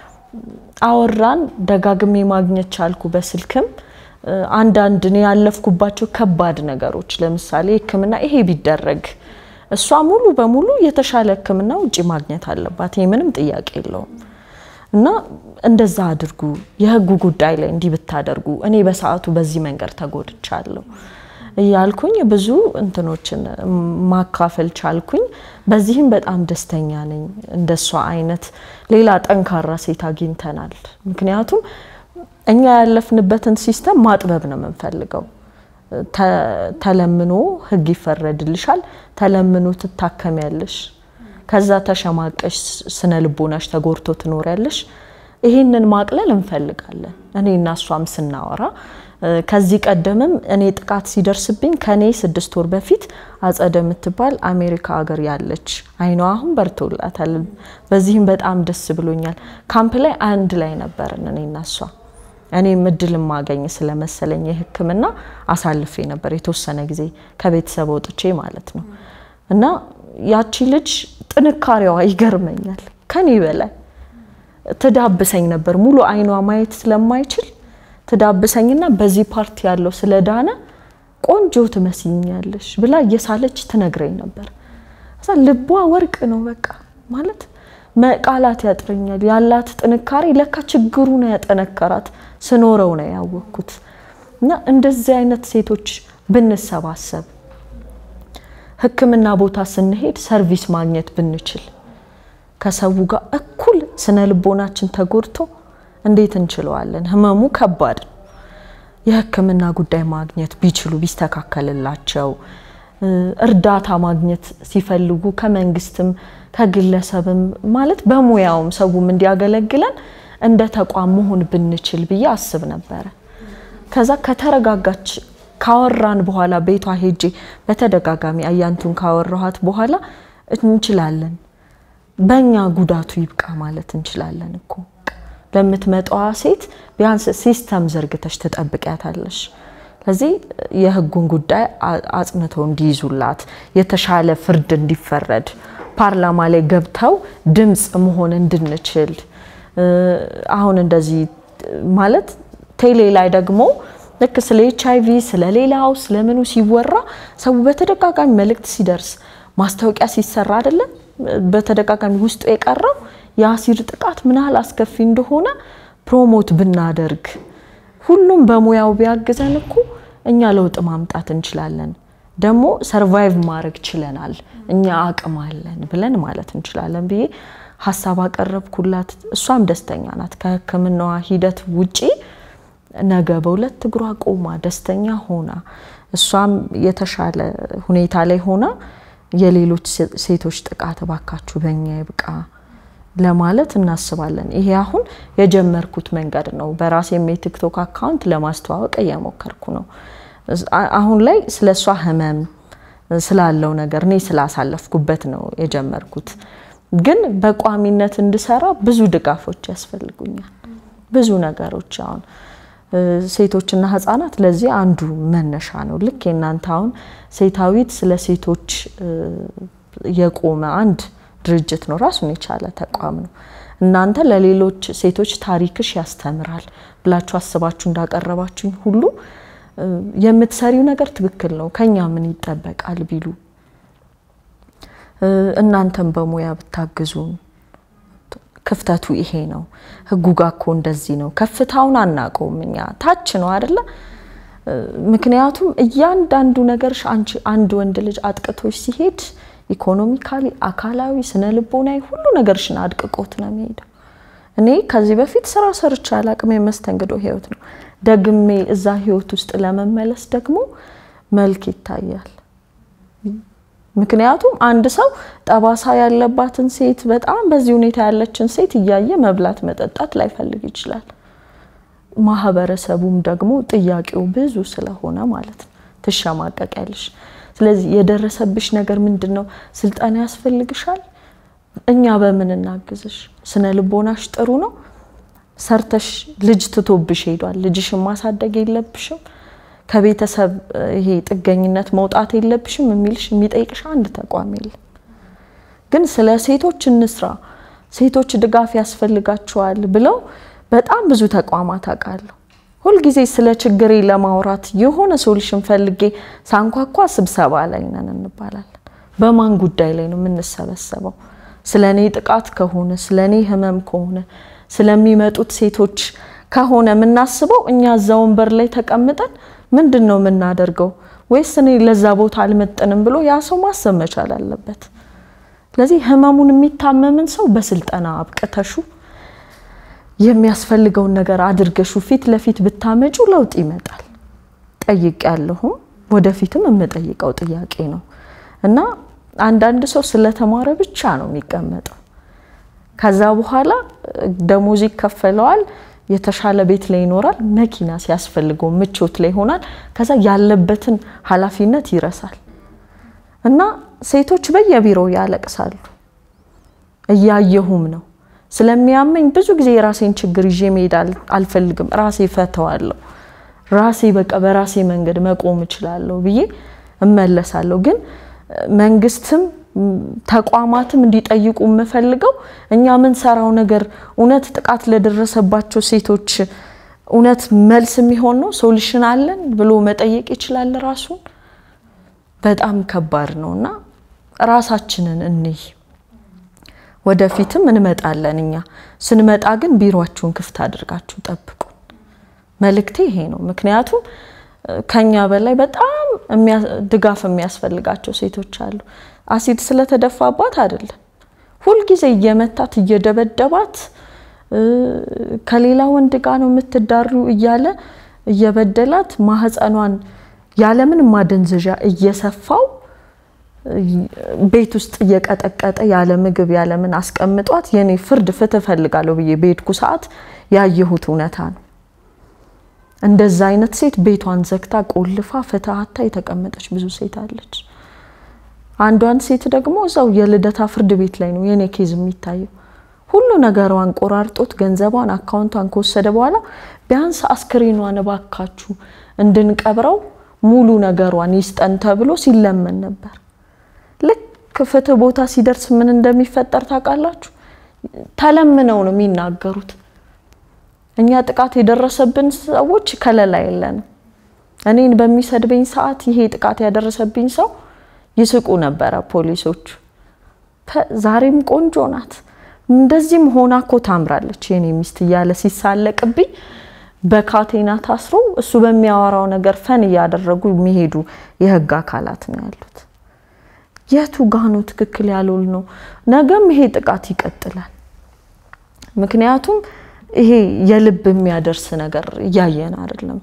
አወራን። ደጋግሜ ማግኘት ቻልኩ በስልክም አንዳንድ እኔ ያለፍኩባቸው ከባድ ነገሮች ለምሳሌ ሕክምና ይሄ ቢደረግ እሷ ሙሉ በሙሉ የተሻለ ሕክምና ውጪ ማግኘት አለባት። ይሄ ምንም ጥያቄ የለውም። እና እንደዛ አድርጉ፣ የህጉ ጉዳይ ላይ እንዲህ ብታደርጉ፣ እኔ በሰዓቱ በዚህ መንገድ ተጎድቻለሁ እያልኩኝ ብዙ እንትኖችን ማካፈል ቻልኩኝ። በዚህም በጣም ደስተኛ ነኝ። እንደሷ አይነት ሌላ ጠንካራ ሴት አግኝተናል። ምክንያቱም እኛ ያለፍንበትን ሲስተም ማጥበብ ነው የምንፈልገው። ተለምኖ ህግ ይፈረድልሻል፣ ተለምኖ ትታከሚያለሽ፣ ከዛ ተሸማቀሽ ስነ ልቦናሽ ተጎድቶ ትኖሪያለሽ። ይህንን ማቅለል እንፈልጋለን። እኔ እና እሷም ስናወራ ከዚህ ቀደምም እኔ ጥቃት ሲደርስብኝ ከኔ ስድስት ወር በፊት አጸደ የምትባል አሜሪካ ሀገር ያለች አይኗ አሁን በርቶላታል። በዚህም በጣም ደስ ብሎኛል። ካምፕ ላይ አንድ ላይ ነበርን እኔ እና እሷ። እኔም እድል ማገኝ ስለመሰለኝ የህክምና አሳልፌ ነበር የተወሰነ ጊዜ ከቤተሰብ ወጥቼ ማለት ነው። እና ያቺ ልጅ ጥንካሬዋ ይገርመኛል። ከኔ በላይ ትዳብሰኝ ነበር። ሙሉ አይኗ ማየት ስለማይችል ትዳብሰኝና በዚህ ፓርቲ ያለው ስለዳነ ቆንጆ ትመስኛለሽ ብላ እየሳለች ትነግረኝ ነበር። እዛ ልቧ ወርቅ ነው በቃ ማለት ቃላት ያጥረኛል። ያላት ጥንካሬ ለካ ችግሩ ነው ያጠነከራት ስኖረው ነው ያወቅኩት። እና እንደዚህ አይነት ሴቶች ብንሰባሰብ ህክምና ቦታ ስንሄድ ሰርቪስ ማግኘት ብንችል ከሰው ጋር እኩል ስነ ልቦናችን ተጎድቶ እንዴት እንችለዋለን? ህመሙ ከባድ ነው። የህክምና ጉዳይ ማግኘት ቢችሉ ቢስተካከልላቸው፣ እርዳታ ማግኘት ሲፈልጉ ከመንግስትም ከግለሰብም ማለት በሙያውም ሰውም እንዲያገለግለን እንደ ተቋም መሆን ብንችል ብዬ አስብ ነበረ። ከዛ ከተረጋጋች ካወራን በኋላ ቤቷ ሄጄ በተደጋጋሚ አያንቱን ካወራኋት በኋላ እንችላለን፣ በእኛ ጉዳቱ ይብቃ ማለት እንችላለን እኮ ለምትመጣዋ ሴት ቢያንስ ሲስተም ዘርግተሽ ትጠብቂያታለሽ። ስለዚህ የህጉን ጉዳይ አጽንተው እንዲይዙላት የተሻለ ፍርድ እንዲፈረድ ፓርላማ ላይ ገብተው ድምፅ መሆን እንድንችል አሁን እንደዚህ ማለት ቴሌ ላይ ደግሞ ልክ ስለ ኤች አይ ቪ ስለ ሌላው ስለምኑ ሲወራ ሰው በተደጋጋሚ መልእክት ሲደርስ ማስታወቂያ ሲሰራ አይደለም በተደጋጋሚ ውስጡ የቀረው የአሲድ ጥቃት ምን ያህል አስከፊ እንደሆነ ፕሮሞት ብናደርግ ሁሉም በሙያው ቢያግዘን እኮ እኛ ለውጥ ማምጣት እንችላለን። ደግሞ ሰርቫይቭ ማድረግ ችለናል፣ እኛ አቅም አለን ብለን ማለት እንችላለን ብዬ ሀሳብ አቀረብኩላት። እሷም ደስተኛ ናት። ከሕክምናዋ ሂደት ውጪ ነገ በሁለት እግሯ ቆማ ደስተኛ ሆና እሷም የተሻለ ሁኔታ ላይ ሆና የሌሎች ሴቶች ጥቃት እባካችሁ በእኛ ይብቃ ለማለት እናስባለን። ይሄ አሁን የጀመርኩት መንገድ ነው። በራሴም የቲክቶክ አካውንት ለማስተዋወቅ እየሞከርኩ ነው። አሁን ላይ ስለ እሷ ህመም ስላለው ነገር እኔ ስላሳለፍኩበት ነው የጀመርኩት። ግን በቋሚነት እንድሰራ ብዙ ድጋፎች ያስፈልጉኛል። ብዙ ነገሮች አሁን ሴቶችና ህጻናት ለዚህ አንዱ መነሻ ነው። ልክ የእናንተ አሁን ሴታዊት ስለ ሴቶች የቆመ አንድ ድርጅት ነው፣ ራሱን የቻለ ተቋም ነው። እናንተ ለሌሎች ሴቶች ታሪክሽ ያስተምራል ብላችሁ አስባችሁ እንዳቀረባችሁኝ ሁሉ የምትሰሪው ነገር ትክክል ነው፣ ከኛ ምን ይጠበቃል ቢሉ እናንተም በሙያ ብታግዙን ክፍተቱ ይሄ ነው። ህጉ ጋር እኮ እንደዚህ ነው። ከፍታውን አናውቀውም እኛ ታች ነው አይደለ? ምክንያቱም እያንዳንዱ ነገርሽ አንቺ አንድ ወንድ ልጅ አጥቅቶች ሲሄድ ኢኮኖሚካሊ፣ አካላዊ፣ ስነ ልቦናዊ ሁሉ ነገርሽን አድቅቆት ነው የሚሄደው። እኔ ከዚህ በፊት ስራ ሰርቼ አላቅም። የመስተንግዶ ህይወት ነው። ደግሜ እዛ ህይወት ውስጥ ለመመለስ ደግሞ መልክ ይታያል። ምክንያቱም አንድ ሰው ጠባሳ ያለባትን ሴት በጣም በዚህ ሁኔታ ያለችን ሴት እያየ መብላት መጠጣት ላይፈልግ ይችላል። ማህበረሰቡም ደግሞ ጥያቄው ብዙ ስለሆነ ማለት ነው ትሸማቀቂያለሽ። ስለዚህ የደረሰብሽ ነገር ምንድን ነው? ስልጠና ያስፈልግሻል። እኛ በምን እናግዝሽ? ስነ ልቦናሽ ጥሩ ነው? ሰርተሽ ልጅ ትቶብሽ ሄዷል። ልጅሽን ማሳደግ የለብሽም ከቤተሰብ ይሄ ጥገኝነት መውጣት የለብሽም የሚልሽ የሚጠይቅሽ አንድ ተቋም የለም። ግን ስለ ሴቶች እንስራ፣ ሴቶች ድጋፍ ያስፈልጋቸዋል ብለው በጣም ብዙ ተቋማት አውቃለሁ። ሁልጊዜ ስለ ችግሬ ለማውራት የሆነ ሶሉሽን ፈልጌ ሳንኳኳ ስብሰባ ላይ ነን እንባላለን። በማን ጉዳይ ላይ ነው የምንሰበሰበው? ስለ እኔ ጥቃት ከሆነ ስለ እኔ ህመም ከሆነ ስለሚመጡት ሴቶች ከሆነ የምናስበው እኛ እዛ ወንበር ላይ ተቀምጠን ምንድን ነው የምናደርገው? ወይስ እኔ ለዛ ቦታ አልመጥንም ብሎ ያ ሰው ማሰብ መቻል አለበት። ስለዚህ ህመሙን የሚታመምን ሰው በስልጠና አብቅተሹ የሚያስፈልገውን ነገር አድርገሹ ፊት ለፊት ብታመጩ ለውጥ ይመጣል። ጠይቅ ያለሁም ወደፊትም የምጠይቀው ጥያቄ ነው እና አንዳንድ ሰው ስለተማረ ብቻ ነው የሚቀመጠው። ከዛ በኋላ ደሞዝ ይከፈለዋል የተሻለ ቤት ላይ ይኖራል። መኪና ሲያስፈልገው ምቾት ላይ ይሆናል። ከዛ ያለበትን ኃላፊነት ይረሳል እና ሴቶች በየቢሮው ያለቅሳሉ። እያየሁም ነው። ስለሚያመኝ ብዙ ጊዜ የራሴን ችግር ይዤ መሄድ አልፈልግም። ራሴ ፈተዋለሁ። ራሴ በቃ በራሴ መንገድ መቆም እችላለሁ ብዬ እመለሳለሁ። ግን መንግስትም ተቋማትም እንዲጠይቁ የምፈልገው እኛ የምንሰራው ነገር እውነት ጥቃት ለደረሰባቸው ሴቶች እውነት መልስ የሚሆን ነው? ሶሉሽን አለን ብሎ መጠየቅ ይችላል ራሱን። በጣም ከባድ ነው እና ራሳችንን እንይ። ወደፊትም እንመጣለን። እኛ ስንመጣ ግን ቢሮአችሁን ክፍት አድርጋችሁ ጠብቁ። መልእክቴ ይሄ ነው። ምክንያቱም ከኛ በላይ በጣም ድጋፍ የሚያስፈልጋቸው ሴቶች አሉ። አሲድ ስለተደፋባት አይደለም፣ ሁልጊዜ እየመታት እየደበደባት ከሌላ ወንድ ጋር ነው የምትዳሩ እያለ እየበደላት ማህፀኗን ያለምን ማደንዘዣ እየሰፋው ቤት ውስጥ እየቀጠቀጠ ያለ ምግብ ያለምን አስቀምጧት የኔ ፍርድ ፍትህ እፈልጋለሁ ብዬ በሄድኩ ሰዓት ያየሁት እውነታ ነው። እንደዛ አይነት ሴት ቤቷን ዘግታ ቆልፋ ፍትሀታ የተቀመጠች ብዙ ሴት አለች። አንዷን ሴት ደግሞ እዛው የልደታ ፍርድ ቤት ላይ ነው የኔ ኬዝ የሚታየው። ሁሉ ነገሯን ቆራርጦት ገንዘቧን፣ አካውንቷን ከወሰደ በኋላ ቢያንስ አስክሬኗን እባካችሁ እንድንቀብረው ሙሉ ነገሯን ይስጠን ተብሎ ሲለመን ነበር። ልክ ፍትህ ቦታ ሲደርስ ምን እንደሚፈጠር ታውቃላችሁ? ተለምነው ነው የሚናገሩት። እኛ ጥቃት የደረሰብን ሰዎች ከለላ የለንም። እኔን በሚሰድበኝ ሰዓት ይሄ ጥቃት ያደረሰብኝ ሰው ይስቁ ነበረ ፖሊሶቹ። ዛሬም ቆንጆ ናት፣ እንደዚህም ሆና እኮ ታምራለች የኔ ሚስት እያለ ሲሳለቅብኝ በካቴና ታስሮ እሱ በሚያወራው ነገር ፈን እያደረጉ የሚሄዱ የህግ አካላት ነው ያሉት። የቱ ጋኑ ትክክል ያልሆን ነው? ነገም ይሄ ጥቃት ይቀጥላል። ምክንያቱም ይሄ የልብ የሚያደርስ ነገር እያየን አይደለም።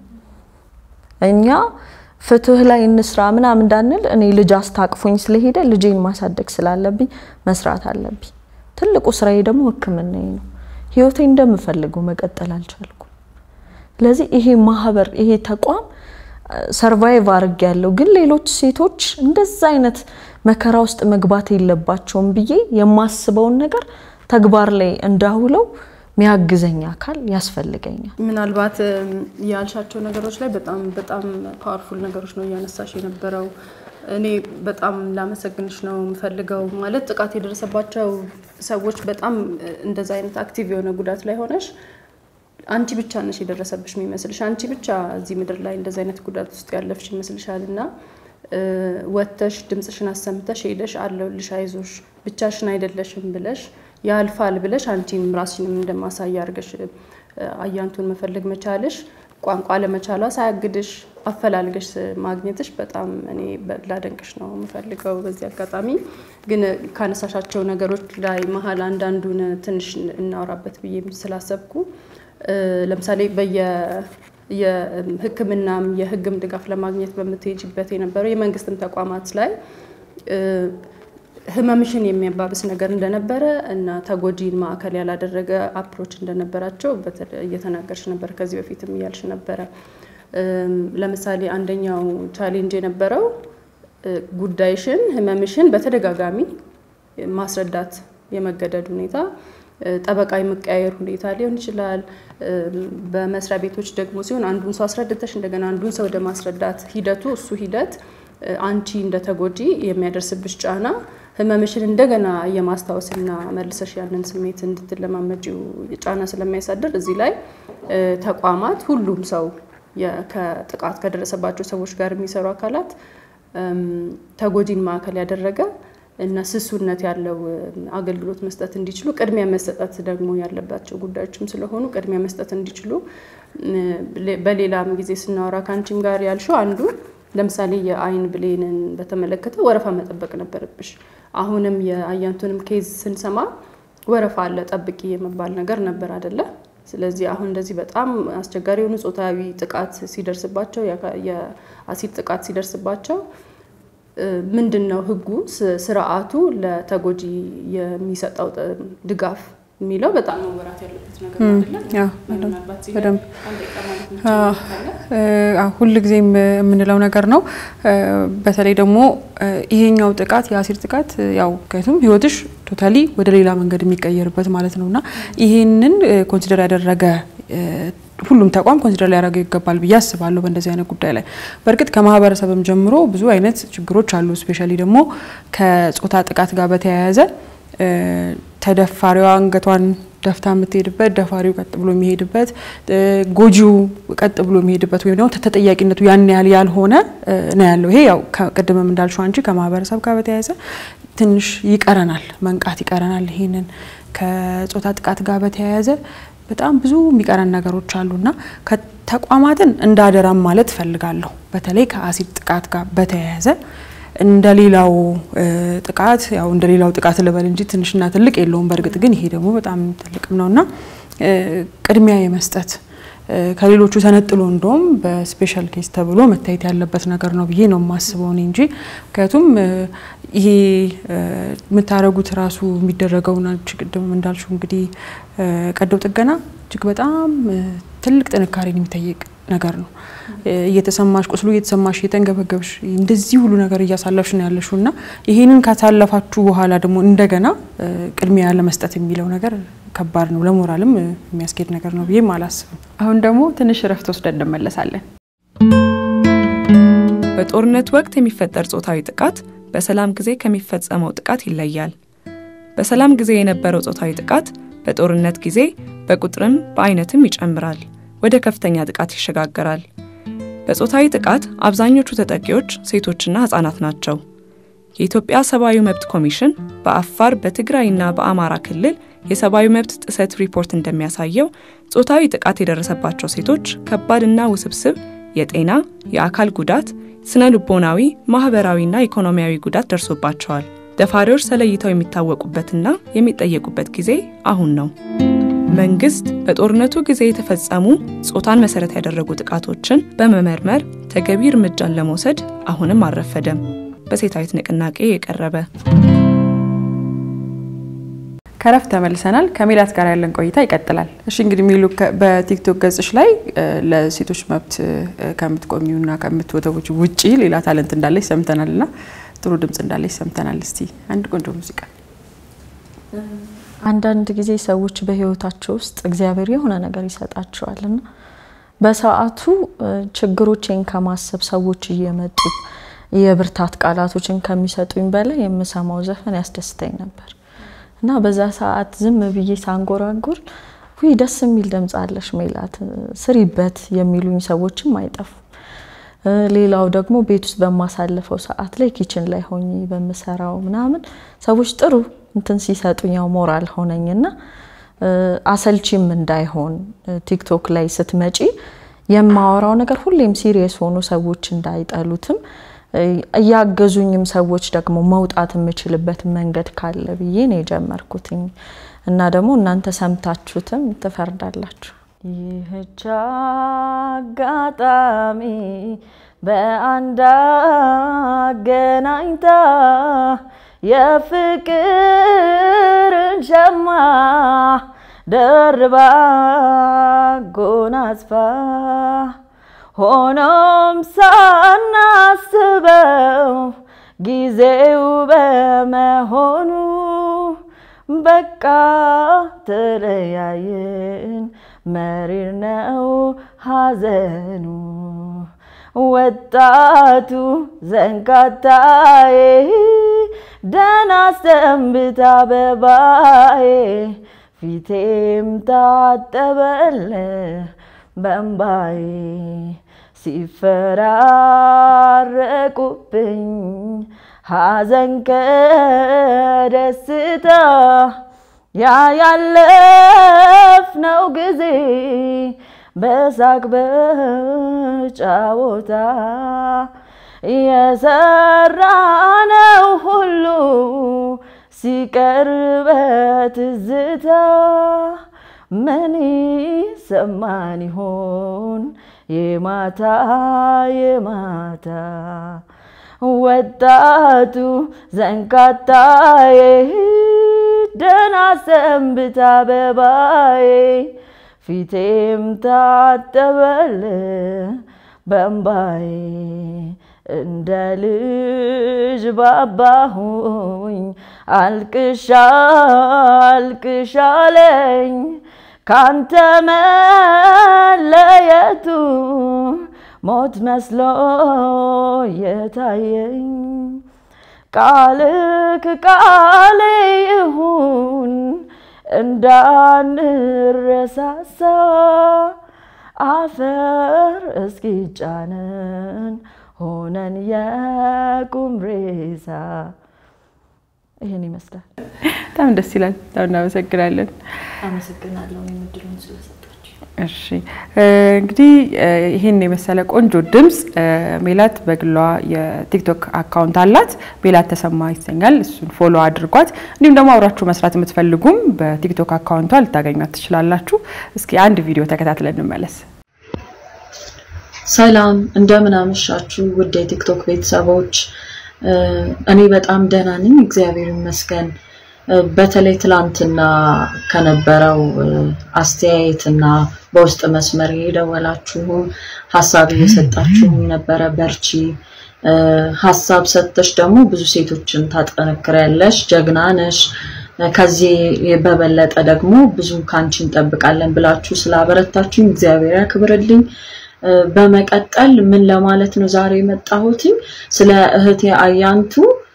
እኛ ፍትህ ላይ እንስራ ምናምን እንዳንል እኔ ልጅ አስታቅፎኝ ስለሄደ ልጄን ማሳደግ ስላለብኝ መስራት አለብኝ። ትልቁ ስራዬ ደግሞ ሕክምናዬ ነው። ህይወቴ እንደምፈልገው መቀጠል አልቻልኩም። ስለዚህ ይሄ ማህበር ይሄ ተቋም ሰርቫይቭ አድርግ ያለው ግን ሌሎች ሴቶች እንደዛ አይነት መከራ ውስጥ መግባት የለባቸውም ብዬ የማስበውን ነገር ተግባር ላይ እንዳውለው ሚያግዘኝ አካል ያስፈልገኛል። ምናልባት ያልሻቸው ነገሮች ላይ በጣም በጣም ፓወርፉል ነገሮች ነው እያነሳሽ የነበረው። እኔ በጣም ላመሰግንሽ ነው የምፈልገው። ማለት ጥቃት የደረሰባቸው ሰዎች በጣም እንደዛ አይነት አክቲቭ የሆነ ጉዳት ላይ ሆነሽ አንቺ ብቻ ነሽ የደረሰብሽ የሚመስልሽ፣ አንቺ ብቻ እዚህ ምድር ላይ እንደዚ አይነት ጉዳት ውስጥ ያለፍሽ ይመስልሻል እና ወጥተሽ ድምፅሽን አሰምተሽ ሄደሽ አለሁልሽ፣ አይዞሽ፣ ብቻሽን አይደለሽም ብለሽ ያልፋል ብለሽ አንቺም ራስሽንም እንደማሳያ አድርገሽ አያንቱን መፈለግ መቻልሽ ቋንቋ ለመቻሏ ሳያግድሽ አፈላልገሽ ማግኘትሽ በጣም እኔ ላደንቅሽ ነው የምፈልገው። በዚህ አጋጣሚ ግን ካነሳሻቸው ነገሮች ላይ መሀል አንዳንዱን ትንሽ እናወራበት ብዬ ስላሰብኩ ለምሳሌ በየ የሕክምናም የሕግም ድጋፍ ለማግኘት በምትሄጅበት የነበረው የመንግስትም ተቋማት ላይ ህመምሽን የሚያባብስ ነገር እንደነበረ እና ተጎጂን ማዕከል ያላደረገ አፕሮች እንደነበራቸው እየተናገርሽ ነበር። ከዚህ በፊትም እያልሽ ነበረ። ለምሳሌ አንደኛው ቻሌንጅ የነበረው ጉዳይሽን፣ ህመምሽን በተደጋጋሚ ማስረዳት የመገደድ ሁኔታ፣ ጠበቃ የመቀያየር ሁኔታ ሊሆን ይችላል። በመስሪያ ቤቶች ደግሞ ሲሆን አንዱን ሰው አስረድተሽ እንደገና አንዱን ሰው ወደ ማስረዳት ሂደቱ እሱ ሂደት አንቺ እንደ ተጎጂ የሚያደርስብሽ ጫና ህመምሽን እንደገና የማስታወስና መልሰሽ ያንን ስሜት እንድትለማመጂው ጫና ስለሚያሳድር እዚህ ላይ ተቋማት ሁሉም ሰው ከጥቃት ከደረሰባቸው ሰዎች ጋር የሚሰሩ አካላት ተጎጂን ማዕከል ያደረገ እና ስሱነት ያለው አገልግሎት መስጠት እንዲችሉ ቅድሚያ መሰጠት ደግሞ ያለባቸው ጉዳዮችም ስለሆኑ ቅድሚያ መስጠት እንዲችሉ በሌላም ጊዜ ስናወራ ከአንቺም ጋር ያልሽው አንዱ ለምሳሌ የአይን ብሌንን በተመለከተ ወረፋ መጠበቅ ነበረብሽ። አሁንም የአያንቱንም ኬዝ ስንሰማ ወረፋ አለ ጠብቂ የመባል ነገር ነበር አደለ? ስለዚህ አሁን እንደዚህ በጣም አስቸጋሪ የሆኑ ጾታዊ ጥቃት ሲደርስባቸው የአሲድ ጥቃት ሲደርስባቸው ምንድን ነው ህጉ ስርዓቱ ለተጎጂ የሚሰጠው ድጋፍ የሚለው በጣም መወራት ያለበት ነገር በደንብ ሁል ጊዜም የምንለው ነገር ነው። በተለይ ደግሞ ይሄኛው ጥቃት የአሲድ ጥቃት ያው ምክንያቱም ህይወትሽ ቶታሊ ወደ ሌላ መንገድ የሚቀየርበት ማለት ነው እና ይሄንን ኮንሲደር ያደረገ ሁሉም ተቋም ኮንሲደር ሊያደርገው ይገባል ብዬ አስባለሁ። በእንደዚህ አይነት ጉዳይ ላይ በእርግጥ ከማህበረሰብም ጀምሮ ብዙ አይነት ችግሮች አሉ። ስፔሻሊ ደግሞ ከጾታ ጥቃት ጋር በተያያዘ ተደፋሪዋ አንገቷን ደፍታ የምትሄድበት ደፋሪው ቀጥ ብሎ የሚሄድበት ጎጂው ቀጥ ብሎ የሚሄድበት ወይም ደግሞ ተጠያቂነቱ ያን ያህል ያልሆነ ነው ያለው። ይሄ ያው ቅድምም እንዳልሽው አንቺ ከማህበረሰብ ጋር በተያያዘ ትንሽ ይቀረናል፣ መንቃት ይቀረናል። ይሄንን ከጾታ ጥቃት ጋር በተያያዘ በጣም ብዙ የሚቀረን ነገሮች አሉና ተቋማትን እንዳደራም ማለት እፈልጋለሁ። በተለይ ከአሲድ ጥቃት ጋር በተያያዘ እንደ ሌላው ጥቃት ያው እንደ ሌላው ጥቃት ልበል እንጂ ትንሽና ትልቅ የለውም። በእርግጥ ግን ይሄ ደግሞ በጣም ትልቅም ነውና ቅድሚያ የመስጠት ከሌሎቹ ተነጥሎ እንደውም በስፔሻል ኬስ ተብሎ መታየት ያለበት ነገር ነው ብዬ ነው የማስበው እኔ እንጂ ምክንያቱም ይሄ የምታደርጉት ራሱ የሚደረገውን ቅድም እንዳልሽው እንግዲህ ቀዶ ጥገና እጅግ በጣም ትልቅ ጥንካሬን የሚጠይቅ ነገር ነው። እየተሰማሽ ቁስሉ እየተሰማሽ እየተንገበገብሽ እንደዚህ ሁሉ ነገር እያሳለፍሽ ነው ያለሽው እና ይሄንን ካሳለፋችሁ በኋላ ደግሞ እንደገና ቅድሚያ ለመስጠት የሚለው ነገር ከባድ ነው። ለሞራልም የሚያስኬድ ነገር ነው ብዬም አላስብም። አሁን ደግሞ ትንሽ እረፍት ወስደን እንመለሳለን። በጦርነት ወቅት የሚፈጠር ጾታዊ ጥቃት በሰላም ጊዜ ከሚፈጸመው ጥቃት ይለያል። በሰላም ጊዜ የነበረው ጾታዊ ጥቃት በጦርነት ጊዜ በቁጥርም በአይነትም ይጨምራል፣ ወደ ከፍተኛ ጥቃት ይሸጋገራል። በጾታዊ ጥቃት አብዛኞቹ ተጠቂዎች ሴቶችና ህጻናት ናቸው። የኢትዮጵያ ሰብአዊ መብት ኮሚሽን በአፋር በትግራይና በአማራ ክልል የሰብአዊ መብት ጥሰት ሪፖርት እንደሚያሳየው ጾታዊ ጥቃት የደረሰባቸው ሴቶች ከባድና ውስብስብ የጤና፣ የአካል ጉዳት፣ ስነ ልቦናዊ፣ ማህበራዊና ኢኮኖሚያዊ ጉዳት ደርሶባቸዋል። ደፋሪዎች ተለይተው የሚታወቁበትና የሚጠየቁበት ጊዜ አሁን ነው። መንግስት በጦርነቱ ጊዜ የተፈጸሙ ጾታን መሰረት ያደረጉ ጥቃቶችን በመመርመር ተገቢ እርምጃን ለመውሰድ አሁንም አልረፈደም። በሴታዊት ንቅናቄ የቀረበ ከረፍት ተመልሰናል። ከሜላት ጋር ያለን ቆይታ ይቀጥላል። እሺ እንግዲህ ሚሉ በቲክቶክ ገጽሽ ላይ ለሴቶች መብት ከምትቆሚውና ከምትወተቦች ውጪ ሌላ ታለንት እንዳለች ሰምተናል እና ጥሩ ድምጽ እንዳለች ሰምተናል። እስቲ አንድ ቆንጆ ሙዚቃ። አንዳንድ ጊዜ ሰዎች በህይወታቸው ውስጥ እግዚአብሔር የሆነ ነገር ይሰጣቸዋልና በሰዓቱ ችግሮቼን ከማሰብ ሰዎች እየመጡ የብርታት ቃላቶችን ከሚሰጡኝ በላይ የምሰማው ዘፈን ያስደስተኝ ነበር እና በዛ ሰዓት ዝም ብዬ ሳንጎራጉር ውይ ደስ የሚል ድምፅ አለሽ ሜላት ስሪበት የሚሉኝ ሰዎችም አይጠፉም። ሌላው ደግሞ ቤት ውስጥ በማሳልፈው ሰዓት ላይ ኪችን ላይ ሆኜ በምሰራው ምናምን ሰዎች ጥሩ እንትን ሲሰጡኝ ያው ሞራል ሆነኝና አሰልቺም እንዳይሆን ቲክቶክ ላይ ስትመጪ የማወራው ነገር ሁሌም ሲሪየስ ሆኖ ሰዎች እንዳይጠሉትም እያገዙኝም ሰዎች ደግሞ መውጣት የምችልበት መንገድ ካለ ብዬ ነው የጀመርኩትኝ እና ደግሞ እናንተ ሰምታችሁትም ትፈርዳላችሁ። ይህች አጋጣሚ በአንድ አገናኝታ የፍቅርን ሸማ ደርባ ጎናጽፋ ሆኖም ሳናስበው ጊዜው በመሆኑ በቃ ተለያየን፣ መሪር ነው ሐዘኑ። ወጣቱ ዘንካታዬ ደህና ሰንብታ አበባዬ ፊቴም ታጠበለ በእምባዬ ሲፈራረቁብኝ ሐዘን ከደስታ ያ ያለፍነው ጊዜ በሳቅ በጫወታ የሰራነው ሁሉ ሲቀር በትዝታ ምን ይሰማን ይሆን የማታ የማታ ወጣቱ ዘንካታዬ ደህና ሰንብታ አበባዬ ፊቴም ታጠበል በእምባዬ እንደ ልጅ ባባሁኝ አልቅሻ አልቅሻለኝ ካንተ መለየቱ ሞት መስሎ የታየኝ ቃልክ ቃሌ ይሁን እንዳንረሳሳ አፈር እስኪጫነን ሆነን የቁም ሬሳ። ይህን ይመስላል። በጣም ደስ ይላል። በጣም እናመሰግናለን። አመሰግናለሁ የምድሉን ስለሰጣችሁ። እሺ እንግዲህ ይህን የመሰለ ቆንጆ ድምፅ ሜላት በግሏ የቲክቶክ አካውንት አላት። ሜላት ተሰማ ይሰኛል። እሱን ፎሎ አድርጓት። እንዲሁም ደግሞ አብራችሁ መስራት የምትፈልጉም በቲክቶክ አካውንቷ ልታገኟት ትችላላችሁ። እስኪ አንድ ቪዲዮ ተከታትለን እንመለስ። ሰላም እንደምን አመሻችሁ ውድ የቲክቶክ ቤተሰቦች። እኔ በጣም ደህና ነኝ፣ እግዚአብሔር ይመስገን። በተለይ ትላንትና ከነበረው አስተያየትና በውስጥ መስመር የደወላችሁም ሀሳብ እየሰጣችሁም ነበረ። በርቺ፣ ሀሳብ ሰጥተሽ ደግሞ ብዙ ሴቶችን ታጠነክሪያለሽ፣ ጀግና ነሽ፣ ከዚህ በበለጠ ደግሞ ብዙ ካንቺ እንጠብቃለን ብላችሁ ስላበረታችሁኝ እግዚአብሔር ያክብርልኝ። በመቀጠል ምን ለማለት ነው ዛሬ የመጣሁትኝ ስለ እህቴ አያንቱ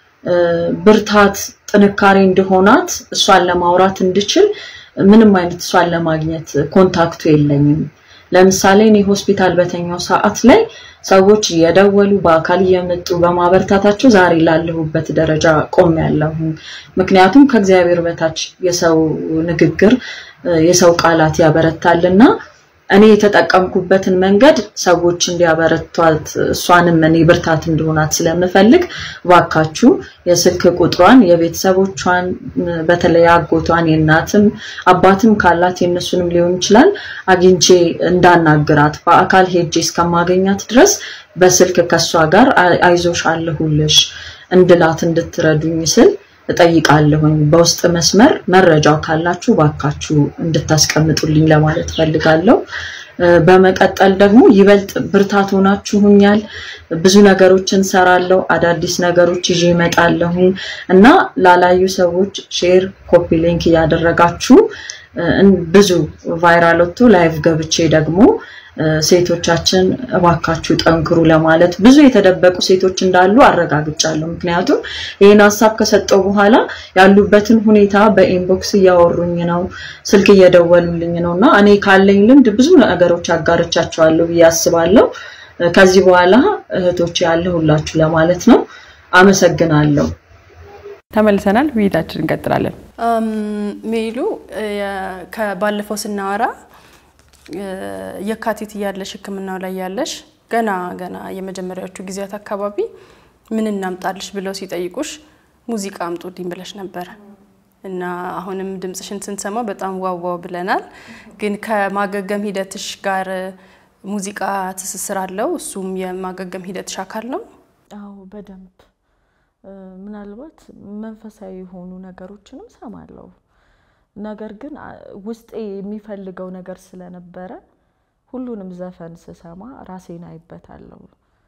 ብርታት ጥንካሬ እንደሆናት እሷን ለማውራት እንድችል ምንም አይነት እሷን ለማግኘት ኮንታክቱ የለኝም። ለምሳሌ እኔ ሆስፒታል በተኛው ሰዓት ላይ ሰዎች እየደወሉ በአካል እየመጡ በማበርታታቸው ዛሬ ላለሁበት ደረጃ ቆሜያለሁ። ምክንያቱም ከእግዚአብሔር በታች የሰው ንግግር የሰው ቃላት ያበረታልና እኔ የተጠቀምኩበትን መንገድ ሰዎች እንዲያበረቷት እሷንም እኔ ብርታት እንደሆናት ስለምፈልግ ባካችሁ የስልክ ቁጥሯን የቤተሰቦቿን በተለይ አጎቷን የእናትም አባትም ካላት የእነሱንም ሊሆን ይችላል አግኝቼ እንዳናግራት በአካል ሄጄ እስከማገኛት ድረስ በስልክ ከሷ ጋር አይዞሽ አለሁልሽ እንድላት እንድትረዱኝ ስል እጠይቃለሁኝ። በውስጥ መስመር መረጃው ካላችሁ ባካችሁ እንድታስቀምጡልኝ ለማለት ፈልጋለሁ። በመቀጠል ደግሞ ይበልጥ ብርታት ሆናችሁኛል። ብዙ ነገሮችን ሰራለሁ፣ አዳዲስ ነገሮች ይዤ እመጣለሁ እና ላላዩ ሰዎች ሼር፣ ኮፒ ሊንክ እያደረጋችሁ ብዙ ቫይራል ወጥቶ ላይቭ ገብቼ ደግሞ ሴቶቻችን እባካችሁ ጠንክሩ ለማለት ብዙ የተደበቁ ሴቶች እንዳሉ አረጋግጫለሁ። ምክንያቱም ይህን ሀሳብ ከሰጠው በኋላ ያሉበትን ሁኔታ በኢንቦክስ እያወሩኝ ነው፣ ስልክ እየደወሉልኝ ነው እና እኔ ካለኝ ልምድ ብዙ ነገሮች አጋርቻቸዋለሁ ብዬ አስባለሁ። ከዚህ በኋላ እህቶች ያለሁላችሁ ለማለት ነው። አመሰግናለሁ። ተመልሰናል። ውይይታችን እንቀጥላለን። ሜሉ ከባለፈው ስናወራ የካቲት እያለሽ ሕክምናው ላይ ያለሽ ገና ገና የመጀመሪያዎቹ ጊዜያት አካባቢ ምን እናምጣልሽ ብለው ሲጠይቁሽ ሙዚቃ አምጡልኝ ብለሽ ነበረ እና አሁንም ድምፅሽን ስንሰማው በጣም ዋዋው ብለናል። ግን ከማገገም ሂደትሽ ጋር ሙዚቃ ትስስር አለው? እሱም የማገገም ሂደትሽ አካል ነው? አዎ በደንብ ምናልባት መንፈሳዊ የሆኑ ነገሮችንም ሰማለሁ። ነገር ግን ውስጤ የሚፈልገው ነገር ስለነበረ ሁሉንም ዘፈን ስሰማ ራሴን አይበታለሁ።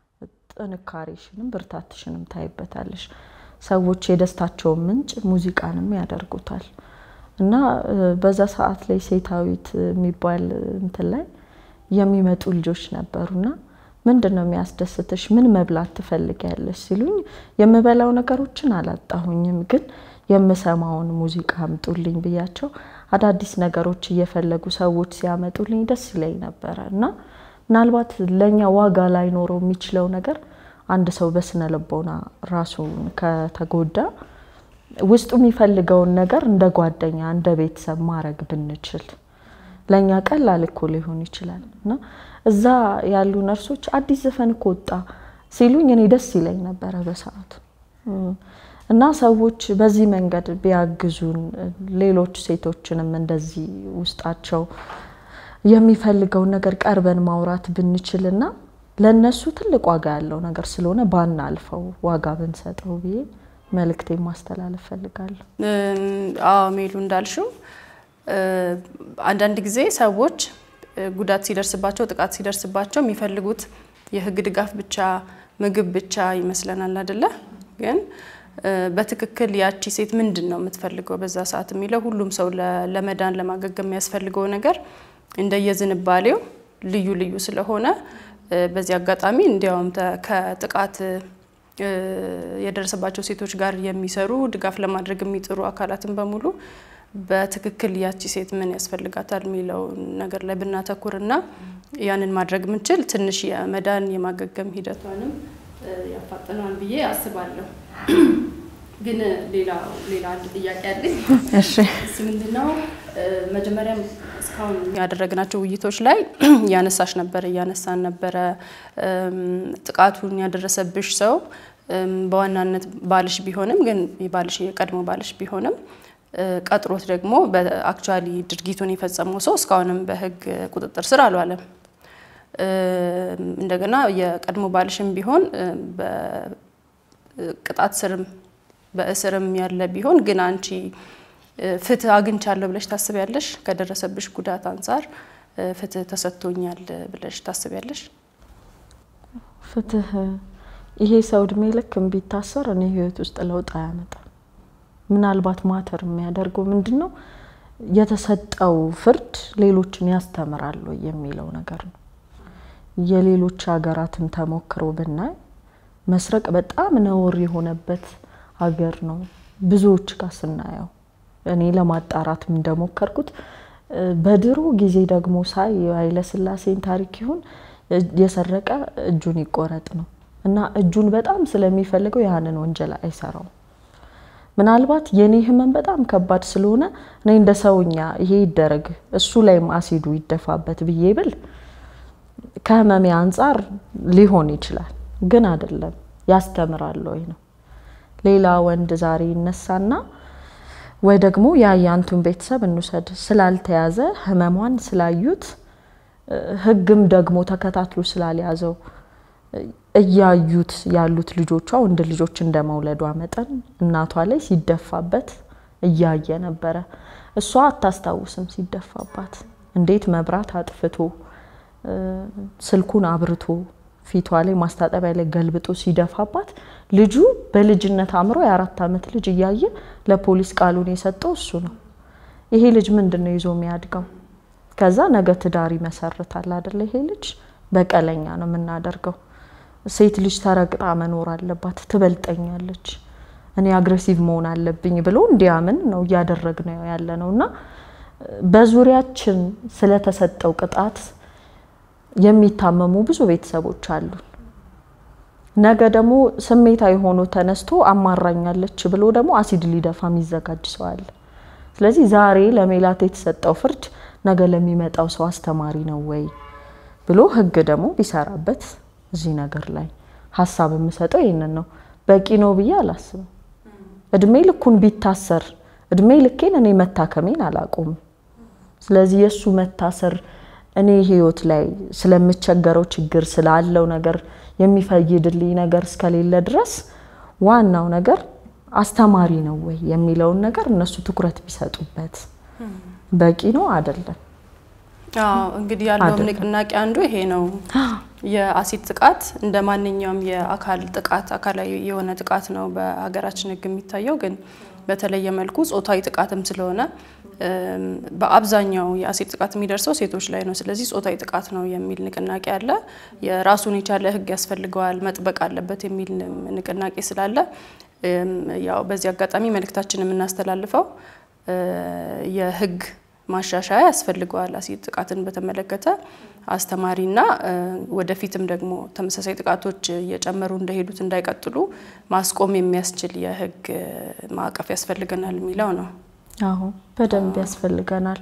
ጥንካሬሽንም ብርታትሽንም ታይበታለሽ። ሰዎች የደስታቸውን ምንጭ ሙዚቃንም ያደርጉታል እና በዛ ሰዓት ላይ ሴታዊት የሚባል እንትን ላይ የሚመጡ ልጆች ነበሩና ምንድን ነው የሚያስደስትሽ? ምን መብላት ትፈልጊያለሽ ሲሉኝ የምበላው ነገሮችን አላጣሁኝም፣ ግን የምሰማውን ሙዚቃ አምጡልኝ ብያቸው አዳዲስ ነገሮች እየፈለጉ ሰዎች ሲያመጡልኝ ደስ ይለኝ ነበረ እና ምናልባት ለእኛ ዋጋ ላይኖረው የሚችለው ነገር አንድ ሰው በስነ ልቦና ራሱን ከተጎዳ ውስጡ የሚፈልገውን ነገር እንደ ጓደኛ እንደ ቤተሰብ ማድረግ ብንችል ለእኛ ቀላል እኮ ሊሆን ይችላል እና እዛ ያሉ ነርሶች አዲስ ዘፈን እኮ ወጣ ሲሉኝ እኔ ደስ ይለኝ ነበረ በሰዓቱ እና ሰዎች በዚህ መንገድ ቢያግዙን ሌሎች ሴቶችንም እንደዚህ ውስጣቸው የሚፈልገውን ነገር ቀርበን ማውራት ብንችልና ለነሱ ትልቅ ዋጋ ያለው ነገር ስለሆነ ባናልፈው ዋጋ ብንሰጠው ብዬ መልእክቴ ማስተላለፍ ፈልጋለሁ። አዎ ሜሉ እንዳልሽው አንዳንድ ጊዜ ሰዎች ጉዳት ሲደርስባቸው ጥቃት ሲደርስባቸው የሚፈልጉት የሕግ ድጋፍ ብቻ ምግብ ብቻ ይመስለናል አይደለ? ግን በትክክል ያቺ ሴት ምንድን ነው የምትፈልገው በዛ ሰዓት የሚለው ሁሉም ሰው ለመዳን ለማገገም የሚያስፈልገው ነገር እንደየዝንባሌው ልዩ ልዩ ስለሆነ በዚህ አጋጣሚ እንዲያውም ከጥቃት የደረሰባቸው ሴቶች ጋር የሚሰሩ ድጋፍ ለማድረግ የሚጥሩ አካላትን በሙሉ በትክክል ያቺ ሴት ምን ያስፈልጋታል የሚለው ነገር ላይ ብናተኩርና ያንን ማድረግ ምንችል ትንሽ የመዳን የማገገም ሂደቷንም ያፋጥነዋል ብዬ አስባለሁ። ግን ሌላ ሌላ አንድ ጥያቄ አለኝ። እሺ እሱ ምንድነው መጀመሪያም እስካሁን ያደረግናቸው ውይይቶች ላይ እያነሳሽ ነበረ እያነሳን ነበረ ጥቃቱን ያደረሰብሽ ሰው በዋናነት ባልሽ ቢሆንም ግን ባልሽ የቀድሞ ባልሽ ቢሆንም ቀጥሮት ደግሞ በአክቹዋሊ ድርጊቱን የፈጸመው ሰው እስካሁንም በሕግ ቁጥጥር ስር አልዋለም። እንደገና የቀድሞ ባልሽም ቢሆን በቅጣት ስርም በእስርም ያለ ቢሆን ግን አንቺ ፍትህ አግኝቻለሁ ብለሽ ታስቢያለሽ? ከደረሰብሽ ጉዳት አንጻር ፍትህ ተሰጥቶኛል ብለሽ ታስቢያለሽ? ፍትህ ይሄ ሰው እድሜ ልክ ቢታሰር እኔ ህይወት ውስጥ ለውጥ አያመጣም። ምናልባት ማተር የሚያደርገው ምንድን ነው የተሰጠው ፍርድ ሌሎችን ያስተምራል ወይ የሚለው ነገር ነው። የሌሎች ሀገራትን ተሞክሮ ብናይ መስረቅ በጣም ነውር የሆነበት ሀገር ነው። ብዙዎች ጋር ስናየው እኔ ለማጣራት እንደሞከርኩት በድሮ ጊዜ ደግሞ ሳይ የኃይለስላሴን ታሪክ ይሁን የሰረቀ እጁን ይቆረጥ ነው እና እጁን በጣም ስለሚፈልገው ያንን ወንጀል አይሰራውም። ምናልባት የኔ ህመም በጣም ከባድ ስለሆነ እኔ እንደ ሰውኛ ይሄ ይደረግ እሱ ላይም አሲዱ ይደፋበት ብዬ ብል ከህመሜ አንጻር ሊሆን ይችላል፣ ግን አይደለም። ያስተምራል ወይ ነው። ሌላ ወንድ ዛሬ ይነሳና ወይ ደግሞ የአያንቱን ቤተሰብ እንውሰድ ስላልተያዘ ህመሟን ስላዩት ህግም ደግሞ ተከታትሎ ስላልያዘው እያዩት ያሉት ልጆቿ ወንድ ልጆች እንደ መውለዷ መጠን እናቷ ላይ ሲደፋበት እያየ ነበረ። እሷ አታስታውስም ሲደፋባት እንዴት መብራት አጥፍቶ ስልኩን አብርቶ ፊቷ ላይ ማስታጠቢያ ላይ ገልብጦ ሲደፋባት ልጁ በልጅነት አእምሮ የአራት ዓመት ልጅ እያየ ለፖሊስ ቃሉን የሰጠው እሱ ነው። ይሄ ልጅ ምንድን ነው ይዞ የሚያድገው? ከዛ ነገ ትዳር ይመሰርታል አደለ? ይሄ ልጅ በቀለኛ ነው የምናደርገው። ሴት ልጅ ተረግጣ መኖር አለባት፣ ትበልጠኛለች፣ እኔ አግሬሲቭ መሆን አለብኝ ብሎ እንዲያምን ነው እያደረግነው ያለ ነው እና በዙሪያችን ስለተሰጠው ቅጣት የሚታመሙ ብዙ ቤተሰቦች አሉን። ነገ ደግሞ ስሜታዊ ሆኖ ተነስቶ አማራኛለች ብሎ ደግሞ አሲድ ሊደፋ የሚዘጋጅ ሰው አለ። ስለዚህ ዛሬ ለሜላት የተሰጠው ፍርድ ነገ ለሚመጣው ሰው አስተማሪ ነው ወይ ብሎ ህግ ደግሞ ቢሰራበት እዚህ ነገር ላይ ሀሳብ የምሰጠው ይህንን ነው። በቂ ነው ብዬ አላስብም። እድሜ ልኩን ቢታሰር እድሜ ልኬን እኔ መታከሜን አላቆምም። ስለዚህ የእሱ መታሰር እኔ ህይወት ላይ ስለምቸገረው ችግር ስላለው ነገር የሚፈይድልኝ ነገር እስከሌለ ድረስ ዋናው ነገር አስተማሪ ነው ወይ የሚለውን ነገር እነሱ ትኩረት ቢሰጡበት በቂ ነው አይደለም። አዎ እንግዲህ ያለውም ንቅናቄ አንዱ ይሄ ነው። የአሲድ ጥቃት እንደ ማንኛውም የአካል ጥቃት አካላዊ የሆነ ጥቃት ነው በሀገራችን ህግ የሚታየው። ግን በተለየ መልኩ ጾታዊ ጥቃትም ስለሆነ በአብዛኛው የአሲድ ጥቃት የሚደርሰው ሴቶች ላይ ነው። ስለዚህ ጾታዊ ጥቃት ነው የሚል ንቅናቄ አለ። የራሱን የቻለ ህግ ያስፈልገዋል፣ መጥበቅ አለበት የሚል ንቅናቄ ስላለ ያው በዚህ አጋጣሚ መልእክታችን የምናስተላልፈው የህግ ማሻሻያ ያስፈልገዋል። አሲድ ጥቃትን በተመለከተ አስተማሪና ወደፊትም ደግሞ ተመሳሳይ ጥቃቶች እየጨመሩ እንደሄዱት እንዳይቀጥሉ ማስቆም የሚያስችል የህግ ማዕቀፍ ያስፈልገናል የሚለው ነው። አዎ በደንብ ያስፈልገናል።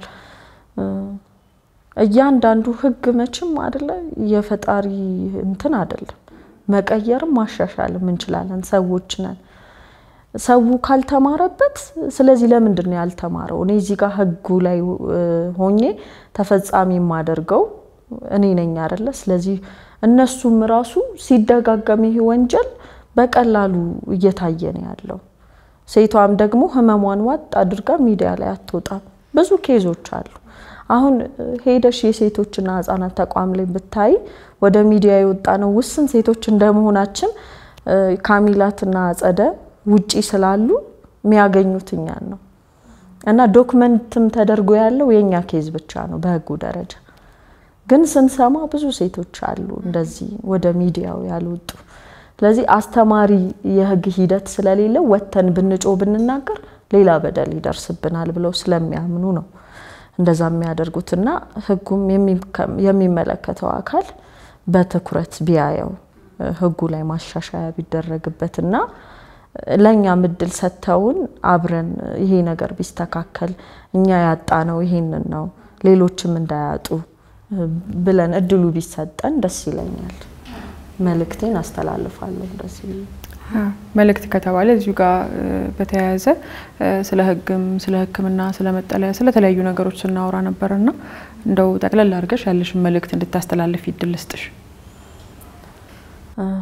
እያንዳንዱ ህግ መቼም አደለ የፈጣሪ እንትን አይደለም። መቀየርም ማሻሻልም እንችላለን፣ ሰዎች ነን። ሰው ካልተማረበት፣ ስለዚህ ለምንድን ነው ያልተማረው? እኔ እዚህ ጋር ህጉ ላይ ሆኜ ተፈጻሚ የማደርገው እኔ ነኝ አደለ? ስለዚህ እነሱም ራሱ ሲደጋገም ይህ ወንጀል በቀላሉ እየታየ ነው ያለው። ሴቷም ደግሞ ህመሟን ዋጥ አድርጋ ሚዲያ ላይ አትወጣም። ብዙ ኬዞች አሉ። አሁን ሄደሽ የሴቶችና ህጻናት ተቋም ላይ ብታይ ወደ ሚዲያ የወጣ ነው ውስን ሴቶች እንደመሆናችን ካሚላትና አጸደ ውጪ ስላሉ የሚያገኙት እኛን ነው እና ዶክመንትም ተደርጎ ያለው የእኛ ኬዝ ብቻ ነው በህጉ ደረጃ። ግን ስንሰማ ብዙ ሴቶች አሉ እንደዚህ ወደ ሚዲያው ያልወጡ። ስለዚህ አስተማሪ የህግ ሂደት ስለሌለው ወጥተን ብንጮ ብንናገር ሌላ በደል ይደርስብናል ብለው ስለሚያምኑ ነው እንደዛ የሚያደርጉትና ህጉም የሚመለከተው አካል በትኩረት ቢያየው ህጉ ላይ ማሻሻያ ቢደረግበትና ለእኛም እድል ሰጥተውን አብረን ይሄ ነገር ቢስተካከል እኛ ያጣነው ይሄንን ነው ሌሎችም እንዳያጡ ብለን እድሉ ቢሰጠን ደስ ይለኛል። መልእክቴን አስተላልፋለሁ። እንደዚህ መልእክት ከተባለ እዚሁ ጋር በተያያዘ ስለ ህግም ስለ ሕክምና ስለ መጠለያ ስለተለያዩ ነገሮች ስናወራ ነበርና እንደው ጠቅለል አድርገሽ ያለሽን መልእክት እንድታስተላልፍ ይድል ስጥሽ።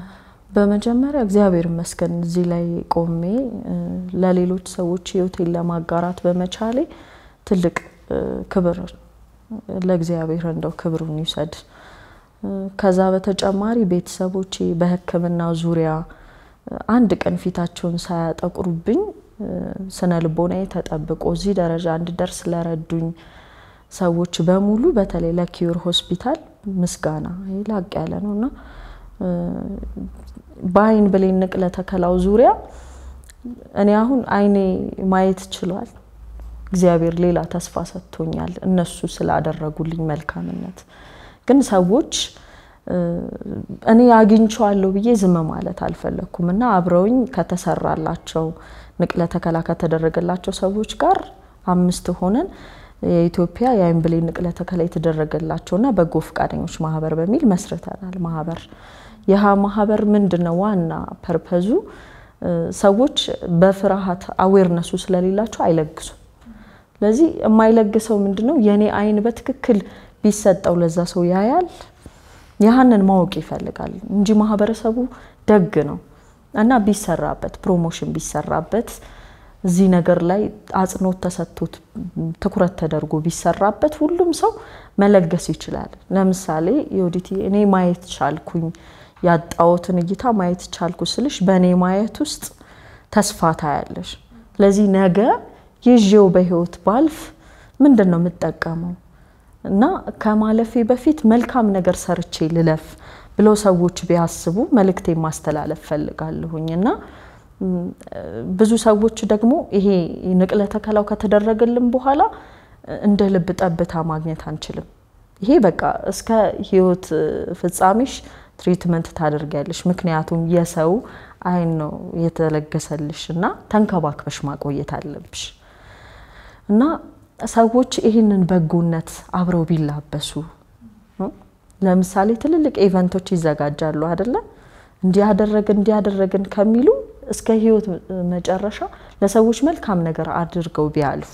በመጀመሪያ እግዚአብሔር ይመስገን እዚህ ላይ ቆሜ ለሌሎች ሰዎች ህይወቴን ለማጋራት በመቻሌ ትልቅ ክብር ለእግዚአብሔር እንደው ክብሩን ይውሰድ። ከዛ በተጨማሪ ቤተሰቦቼ በሕክምና ዙሪያ አንድ ቀን ፊታቸውን ሳያጠቁሩብኝ ስነ ልቦናዬ ተጠብቆ እዚህ ደረጃ እንድደርስ ለረዱኝ ሰዎች በሙሉ በተለይ ለኪዩር ሆስፒታል ምስጋና ላቅ ያለ ነው እና በአይን ብሌን ንቅለ ተከላው ዙሪያ እኔ አሁን አይኔ ማየት ችሏል። እግዚአብሔር ሌላ ተስፋ ሰጥቶኛል እነሱ ስላደረጉልኝ መልካምነት። ግን ሰዎች እኔ አግኝቼዋለሁ ብዬ ዝም ማለት አልፈለግኩም እና አብረውኝ ከተሰራላቸው ንቅለ ተከላ ከተደረገላቸው ሰዎች ጋር አምስት ሆነን የኢትዮጵያ የአይን ብሌን ንቅለ ተከላ የተደረገላቸውና በጎ ፈቃደኞች ማህበር በሚል መስርተናል። ማህበር ይህ ማህበር ምንድን ነው? ዋና ፐርፐዙ ሰዎች በፍርሃት አዌርነሱ ስለሌላቸው አይለግሱም። ስለዚህ የማይለግሰው ምንድን ነው? የኔ አይን በትክክል ቢሰጠው ለዛ ሰው ያያል። ያህንን ማወቅ ይፈልጋል እንጂ ማህበረሰቡ ደግ ነው እና ቢሰራበት ፕሮሞሽን ቢሰራበት እዚህ ነገር ላይ አጽንኦት ተሰጥቶት ትኩረት ተደርጎ ቢሰራበት ሁሉም ሰው መለገስ ይችላል። ለምሳሌ የወዲቲ እኔ ማየት ቻልኩኝ ያጣሁትን እይታ ማየት ቻልኩ ስልሽ በእኔ ማየት ውስጥ ተስፋ ታያለሽ። ስለዚህ ነገ ይዤው በህይወት ባልፍ ምንድን ነው የምጠቀመው እና ከማለፌ በፊት መልካም ነገር ሰርቼ ልለፍ ብለው ሰዎች ቢያስቡ መልእክቴ ማስተላለፍ ፈልጋለሁኝ እና ብዙ ሰዎች ደግሞ ይሄ ንቅለ ተከላው ከተደረገልን በኋላ እንደ ልብ ጠብታ ማግኘት አንችልም። ይሄ በቃ እስከ ህይወት ፍጻሜሽ ትሪትመንት ታደርጊያለሽ። ምክንያቱም የሰው አይን ነው የተለገሰልሽ እና ተንከባክበሽ ማቆየት አለብሽ እና ሰዎች ይህንን በጎነት አብረው ቢላበሱ ለምሳሌ ትልልቅ ኢቨንቶች ይዘጋጃሉ አይደለ? እንዲያደረግን እንዲያደረግን ከሚሉ እስከ ህይወት መጨረሻ ለሰዎች መልካም ነገር አድርገው ቢያልፉ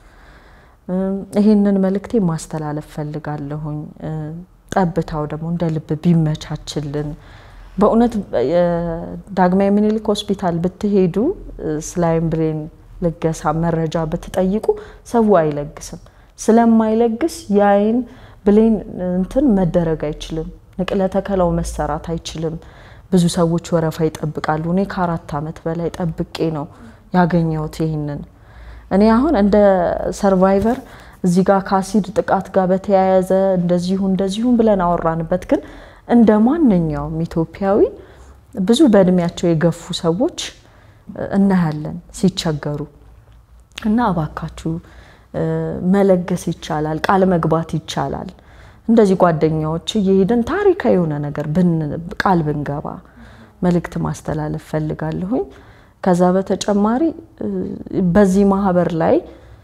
ይህንን መልእክቴ ማስተላለፍ ፈልጋለሁኝ። ጠብታው ደግሞ እንደ ልብ ቢመቻችልን በእውነት ዳግማዊ ምኒልክ ሆስፒታል ብትሄዱ ስለ አይን ብሌን ልገሳ መረጃ ብትጠይቁ ሰው አይለግስም። ስለማይለግስ የአይን ብሌን እንትን መደረግ አይችልም። ንቅለ ተከላው መሰራት አይችልም። ብዙ ሰዎች ወረፋ ይጠብቃሉ። እኔ ከአራት ዓመት በላይ ጠብቄ ነው ያገኘሁት ይህንን። እኔ አሁን እንደ ሰርቫይቨር እዚህ ጋር ከአሲድ ጥቃት ጋር በተያያዘ እንደዚሁ እንደዚሁም ብለን አወራንበት። ግን እንደ ማንኛውም ኢትዮጵያዊ ብዙ በእድሜያቸው የገፉ ሰዎች እናያለን ሲቸገሩ እና እባካችሁ መለገስ ይቻላል፣ ቃል መግባት ይቻላል። እንደዚህ ጓደኛዎች እየሄድን ታሪካዊ የሆነ ነገር ቃል ብንገባ መልእክት ማስተላለፍ ፈልጋለሁኝ። ከዛ በተጨማሪ በዚህ ማህበር ላይ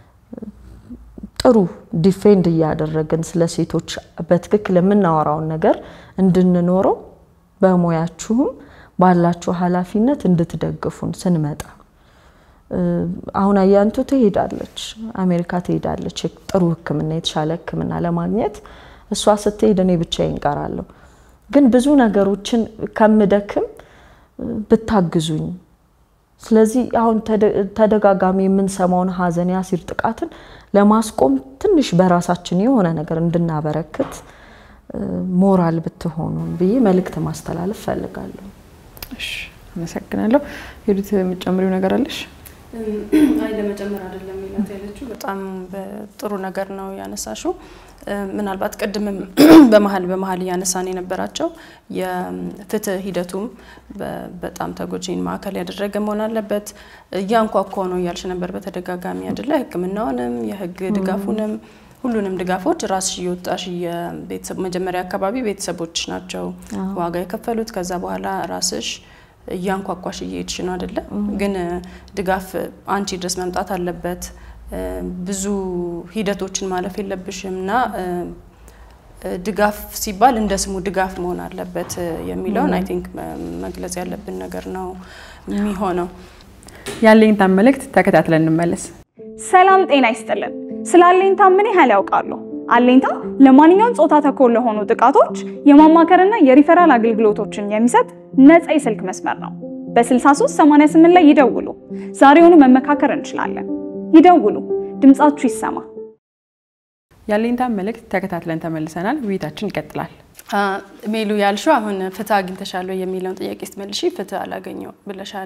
ጥሩ ዲፌንድ እያደረግን ስለ ሴቶች በትክክል የምናወራውን ነገር እንድንኖረው በሙያችሁም ባላችሁ ኃላፊነት እንድትደግፉን ስንመጣ አሁን አያንቱ ትሄዳለች፣ አሜሪካ ትሄዳለች ጥሩ ሕክምና የተሻለ ሕክምና ለማግኘት እሷ ስትሄድ እኔ ብቻዬን እቀራለሁ። ግን ብዙ ነገሮችን ከምደክም ብታግዙኝ። ስለዚህ አሁን ተደጋጋሚ የምንሰማውን ሀዘን የአሲድ ጥቃትን ለማስቆም ትንሽ በራሳችን የሆነ ነገር እንድናበረክት ሞራል ብትሆኑን ብዬ መልእክት ማስተላለፍ ፈልጋለሁ። እሺ፣ አመሰግናለሁ። ሄዱት የምትጨምሪው ነገር አለሽ? አይ ለመጨመር አይደለም ሚላት ያለችው በጣም ጥሩ ነገር ነው ያነሳሽው። ምናልባት ቅድምም በመሀል በመሀል እያነሳን የነበራቸው የፍትህ ሂደቱም በጣም ተጎጂን ማዕከል ያደረገ መሆን አለበት። እያንኳኳ ነው እያልሽ ነበር በተደጋጋሚ አይደለ? ሕክምናውንም የህግ ድጋፉንም ሁሉንም ድጋፎች ራስሽ እየወጣሽ የቤተሰብ መጀመሪያ አካባቢ ቤተሰቦች ናቸው ዋጋ የከፈሉት። ከዛ በኋላ ራስሽ እያንኳኳሽ እየሄድሽ ነው አይደለ? ግን ድጋፍ አንቺ ድረስ መምጣት አለበት። ብዙ ሂደቶችን ማለፍ የለብሽም እና ድጋፍ ሲባል እንደ ስሙ ድጋፍ መሆን አለበት የሚለውን አይ ቲንክ መግለጽ ያለብን ነገር ነው የሚሆነው። የአለኝታን መልእክት ተከታትለን እንመለስ። ሰላም ጤና ይስጥልን። ስለ አለኝታ ምን ያህል ያውቃሉ? አለኝታ ለማንኛውም ጾታ ተኮር ለሆኑ ጥቃቶች የማማከርና የሪፈራል አገልግሎቶችን የሚሰጥ ነፃ የስልክ መስመር ነው። በ6388 ላይ ይደውሉ። ዛሬውኑ መመካከር እንችላለን። ይደውሉ፣ ድምጻችሁ ይሰማ። ያለኝታን መልእክት ተከታትለን ተመልሰናል። ውይይታችን ይቀጥላል። ሜሉ ያልሽው አሁን ፍትህ አግኝተሻል ወይ የሚለውን ጥያቄ ስትመልሺ ፍትህ አላገኘው ብለሻል።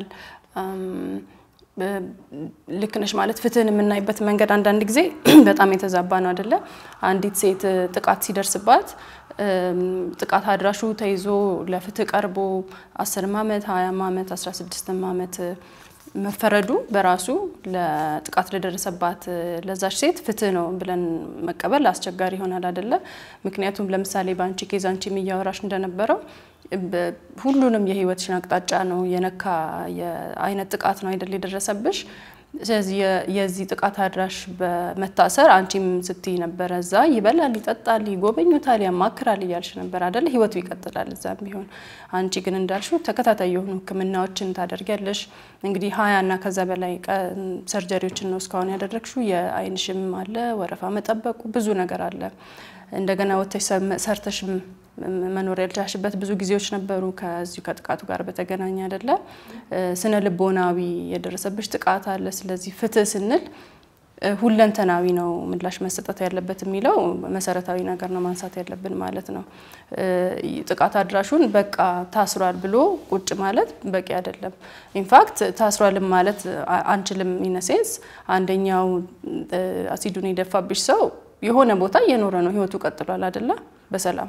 ልክ ነሽ ማለት ፍትህን የምናይበት መንገድ አንዳንድ ጊዜ በጣም የተዛባ ነው አይደለ? አንዲት ሴት ጥቃት ሲደርስባት ጥቃት አድራሹ ተይዞ ለፍትህ ቀርቦ አስርም ዓመት ሀያም ዓመት አስራ ስድስትም ዓመት መፈረዱ በራሱ ለጥቃት ለደረሰባት ለዛች ሴት ፍትህ ነው ብለን መቀበል አስቸጋሪ ይሆናል አይደለ? ምክንያቱም ለምሳሌ በአንቺ ኬዝ አንቺ እያወራሽ እንደነበረው ሁሉንም የህይወትሽን አቅጣጫ ነው የነካ የአይነት ጥቃት ነው አይደል የደረሰብሽ። ስለዚህ የዚህ ጥቃት አድራሽ በመታሰር አንቺም ስትይ ነበረ እዛ ይበላል፣ ይጠጣል፣ ይጎበኙታል፣ ያማክራል እያልሽ ነበር አደለ? ህይወቱ ይቀጥላል እዛም ቢሆን። አንቺ ግን እንዳልሽው ተከታታይ የሆኑ ህክምናዎችን ታደርጊያለሽ። እንግዲህ ሀያ እና ከዛ በላይ ሰርጀሪዎችን ነው እስካሁን ያደረግሽው። የአይንሽም አለ፣ ወረፋ መጠበቁ ብዙ ነገር አለ። እንደገና ወጥተሽ ሰርተሽም መኖር ያልቻልሽበት ብዙ ጊዜዎች ነበሩ። ከዚሁ ከጥቃቱ ጋር በተገናኘ አይደለ? ስነ ልቦናዊ የደረሰብሽ ጥቃት አለ። ስለዚህ ፍትህ ስንል ሁለንተናዊ ነው ምላሽ መሰጠት ያለበት የሚለው መሰረታዊ ነገር ነው ማንሳት ያለብን ማለት ነው። ጥቃት አድራሹን በቃ ታስሯል ብሎ ቁጭ ማለት በቂ አይደለም። ኢንፋክት ታስሯልም ማለት አንችልም። ኢነሴንስ አንደኛው አሲዱን የደፋብሽ ሰው የሆነ ቦታ እየኖረ ነው፣ ህይወቱ ቀጥሏል አይደለ? በሰላም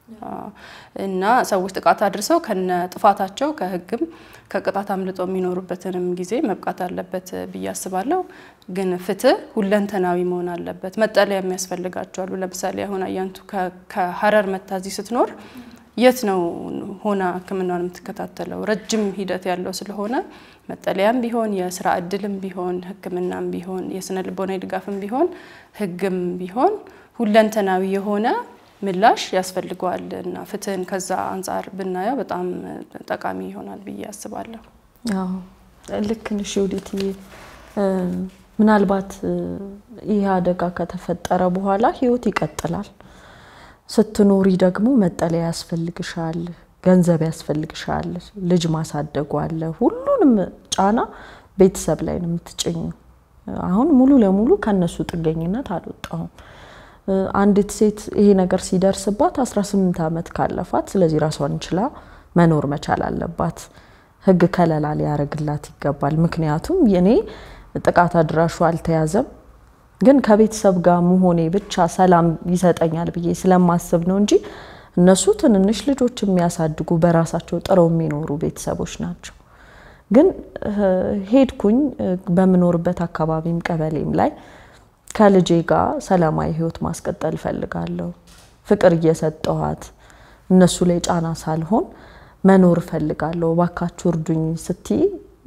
እና ሰዎች ጥቃት አድርሰው ከነ ጥፋታቸው ከህግም ከቅጣት አምልጠው የሚኖሩበትንም ጊዜ መብቃት አለበት ብዬ አስባለሁ። ግን ፍትህ ሁለንተናዊ መሆን አለበት። መጠለያ የሚያስፈልጋቸው አሉ። ለምሳሌ አሁን አያንቱ ከሀረር መታዚ ስትኖር የት ነው ሆና ህክምናውን የምትከታተለው? ረጅም ሂደት ያለው ስለሆነ መጠለያም ቢሆን የስራ እድልም ቢሆን ህክምናም ቢሆን የስነ ልቦናዊ ድጋፍም ቢሆን ህግም ቢሆን ሁለንተናዊ የሆነ ምላሽ ያስፈልገዋል እና ፍትህን ከዛ አንጻር ብናየው በጣም ጠቃሚ ይሆናል ብዬ አስባለሁ። ልክ ነሽ ዮዲትዬ። ምናልባት ይህ አደጋ ከተፈጠረ በኋላ ህይወት ይቀጥላል። ስትኖሪ ደግሞ መጠለያ ያስፈልግሻል፣ ገንዘብ ያስፈልግሻል፣ ልጅ ማሳደጉ አለ። ሁሉንም ጫና ቤተሰብ ላይ ነው የምትጭኙ። አሁን ሙሉ ለሙሉ ከነሱ ጥገኝነት አልወጣሁም። አንዲት ሴት ይሄ ነገር ሲደርስባት 18 ዓመት ካለፋት፣ ስለዚህ ራሷን ችላ መኖር መቻል አለባት። ህግ ከለላ ሊያደርግላት ይገባል። ምክንያቱም እኔ ጥቃት አድራሹ አልተያዘም፣ ግን ከቤተሰብ ጋር መሆኔ ብቻ ሰላም ይሰጠኛል ብዬ ስለማስብ ነው እንጂ እነሱ ትንንሽ ልጆች የሚያሳድጉ በራሳቸው ጥረው የሚኖሩ ቤተሰቦች ናቸው። ግን ሄድኩኝ በምኖርበት አካባቢም ቀበሌም ላይ ከልጄ ጋር ሰላማዊ ህይወት ማስቀጠል እፈልጋለሁ። ፍቅር እየሰጠኋት እነሱ ላይ ጫና ሳልሆን መኖር እፈልጋለሁ። እባካችሁ እርዱኝ ስትይ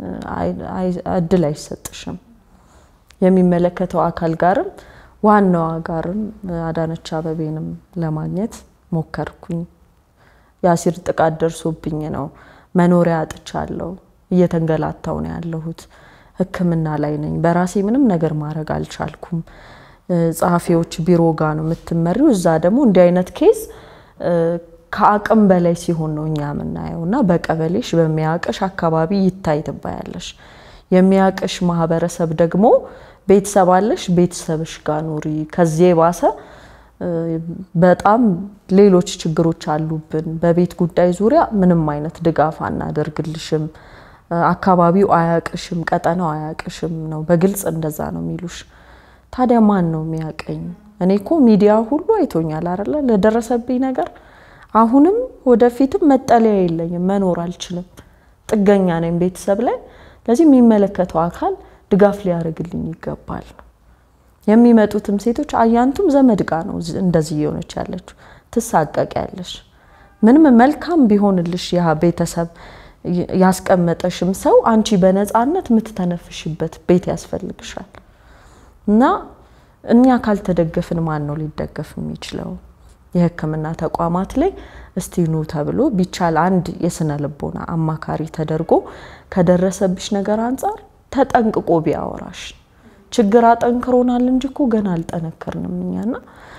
እድል አይሰጥሽም። የሚመለከተው አካል ጋርም ዋናዋ ጋርም አዳነች አበቤንም ለማግኘት ሞከርኩኝ። የአሲድ ጥቃት ደርሶብኝ ነው መኖሪያ አጥቻለሁ። እየተንገላታው ነው ያለሁት። ሕክምና ላይ ነኝ። በራሴ ምንም ነገር ማድረግ አልቻልኩም። ጸሐፊዎች ቢሮ ጋ ነው የምትመሪው። እዛ ደግሞ እንዲህ አይነት ኬዝ ከአቅም በላይ ሲሆን ነው እኛ የምናየው እና በቀበሌሽ በሚያቅሽ አካባቢ ይታይ ትባያለሽ። የሚያቅሽ ማህበረሰብ ደግሞ ቤተሰብ አለሽ፣ ቤተሰብሽ ጋር ኑሪ። ከዚህ የባሰ በጣም ሌሎች ችግሮች አሉብን። በቤት ጉዳይ ዙሪያ ምንም አይነት ድጋፍ አናደርግልሽም፣ አካባቢው አያቅሽም፣ ቀጠናው አያቅሽም ነው በግልጽ እንደዛ ነው የሚሉሽ። ታዲያ ማን ነው የሚያቀኝ? እኔ እኮ ሚዲያ ሁሉ አይቶኛል አይደለ ለደረሰብኝ ነገር አሁንም ወደፊትም መጠለያ የለኝም፣ መኖር አልችልም፣ ጥገኛ ነኝ ቤተሰብ ላይ። ለዚህ የሚመለከተው አካል ድጋፍ ሊያደርግልኝ ይገባል። የሚመጡትም ሴቶች አያንቱም ዘመድ ጋ ነው እንደዚህ እየሆነች ያለችው። ትሳቀቂያለሽ። ምንም መልካም ቢሆንልሽ ያ ቤተሰብ ያስቀመጠሽም ሰው አንቺ በነፃነት የምትተነፍሽበት ቤት ያስፈልግሻል እና እኛ ካልተደገፍን ማን ነው ሊደገፍ የሚችለው? የሕክምና ተቋማት ላይ እስቲ ኑ ተብሎ ቢቻል አንድ የስነ ልቦና አማካሪ ተደርጎ ከደረሰብሽ ነገር አንጻር ተጠንቅቆ ቢያወራሽ። ችግር አጠንክሮናል እንጂ እኮ ገና አልጠነከርንም እኛና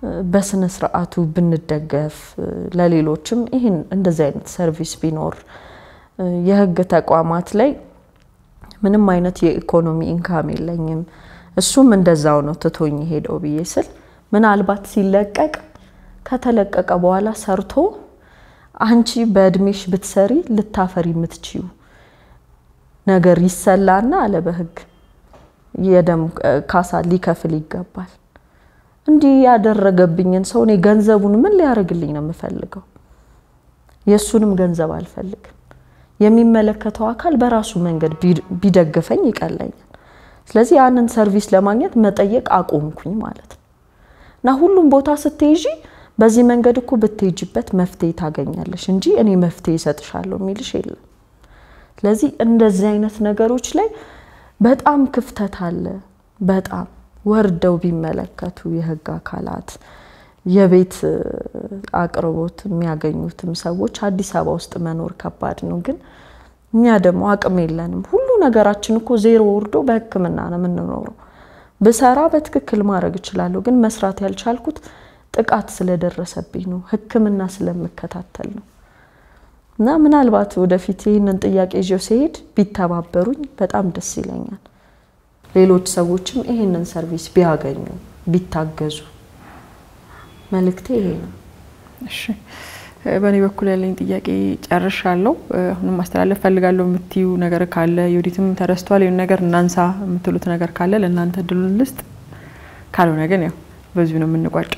በስነ ስርዓቱ ብንደገፍ ለሌሎችም ይህን እንደዚህ አይነት ሰርቪስ ቢኖር የህግ ተቋማት ላይ ምንም አይነት የኢኮኖሚ ኢንካም የለኝም እሱም እንደዛው ነው ትቶኝ ሄደው ብዬ ስል ምናልባት ሲለቀቅ ከተለቀቀ በኋላ ሰርቶ አንቺ በእድሜሽ ብትሰሪ ልታፈሪ የምትችዩ ነገር ይሰላና አለ በህግ የደም ካሳ ሊከፍል ይገባል። እንዲህ ያደረገብኝን ሰው እኔ ገንዘቡን ምን ሊያደርግልኝ ነው የምፈልገው? የእሱንም ገንዘብ አልፈልግም። የሚመለከተው አካል በራሱ መንገድ ቢደግፈኝ ይቀለኛል። ስለዚህ ያንን ሰርቪስ ለማግኘት መጠየቅ አቆምኩኝ ማለት ነው። እና ሁሉም ቦታ ስትይዢ በዚህ መንገድ እኮ ብትሄጅበት መፍትሄ ታገኛለሽ እንጂ እኔ መፍትሄ ይሰጥሻለሁ የሚልሽ የለም። ስለዚህ እንደዚህ አይነት ነገሮች ላይ በጣም ክፍተት አለ። በጣም ወርደው ቢመለከቱ የህግ አካላት የቤት አቅርቦት የሚያገኙትም ሰዎች አዲስ አበባ ውስጥ መኖር ከባድ ነው። ግን እኛ ደግሞ አቅም የለንም። ሁሉ ነገራችን እኮ ዜሮ ወርዶ በህክምና ነው የምንኖረው። ብሰራ በትክክል ማድረግ እችላለሁ። ግን መስራት ያልቻልኩት ጥቃት ስለደረሰብኝ ነው፣ ህክምና ስለምከታተል ነው። እና ምናልባት ወደፊት ይህንን ጥያቄ ይዤው ሲሄድ ቢተባበሩኝ በጣም ደስ ይለኛል። ሌሎች ሰዎችም ይህንን ሰርቪስ ቢያገኙ ቢታገዙ መልእክቴ ይሄ ነው። እሺ በእኔ በኩል ያለኝ ጥያቄ ጨርሻለሁ። አሁንም ማስተላለፍ ፈልጋለሁ የምትዩ ነገር ካለ የወዲትም ተረስቷል ይሁን ነገር እናንሳ የምትሉት ነገር ካለ ለእናንተ እድሉን ልስጥ። ካልሆነ ግን ያው በዚሁ ነው የምንቋጨው።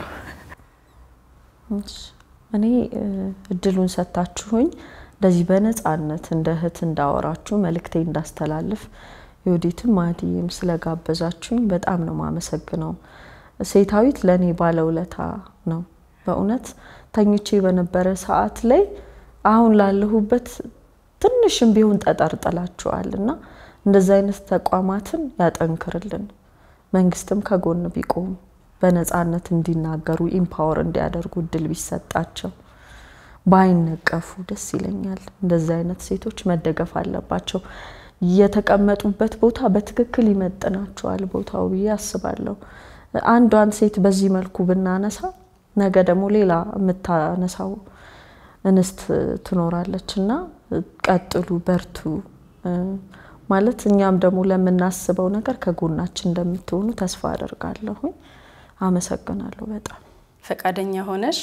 እኔ እድሉን ሰጥታችሁኝ እንደዚህ በነፃነት እንደ እህት እንዳወራችሁ መልእክቴ እንዳስተላልፍ የወዲትም ማዲም ስለጋበዛችሁኝ በጣም ነው ማመሰግነው። ሴታዊት ለእኔ ባለውለታ ነው በእውነት ተኝቼ በነበረ ሰዓት ላይ አሁን ላለሁበት ትንሽም ቢሆን ጠጠር ጥላችኋል እና እንደዚህ አይነት ተቋማትን ያጠንክርልን። መንግስትም ከጎን ቢቆሙ በነፃነት እንዲናገሩ ኢምፓወር እንዲያደርጉ እድል ቢሰጣቸው ባይነቀፉ ደስ ይለኛል። እንደዚህ አይነት ሴቶች መደገፍ አለባቸው። የተቀመጡበት ቦታ በትክክል ይመጥናቸዋል ቦታው ብዬ አስባለሁ። አንዷን ሴት በዚህ መልኩ ብናነሳ ነገ ደግሞ ሌላ የምታነሳው እንስት ትኖራለች እና ቀጥሉ፣ በርቱ ማለት እኛም ደግሞ ለምናስበው ነገር ከጎናችን እንደምትሆኑ ተስፋ አደርጋለሁኝ። አመሰግናለሁ በጣም ፈቃደኛ ሆነሽ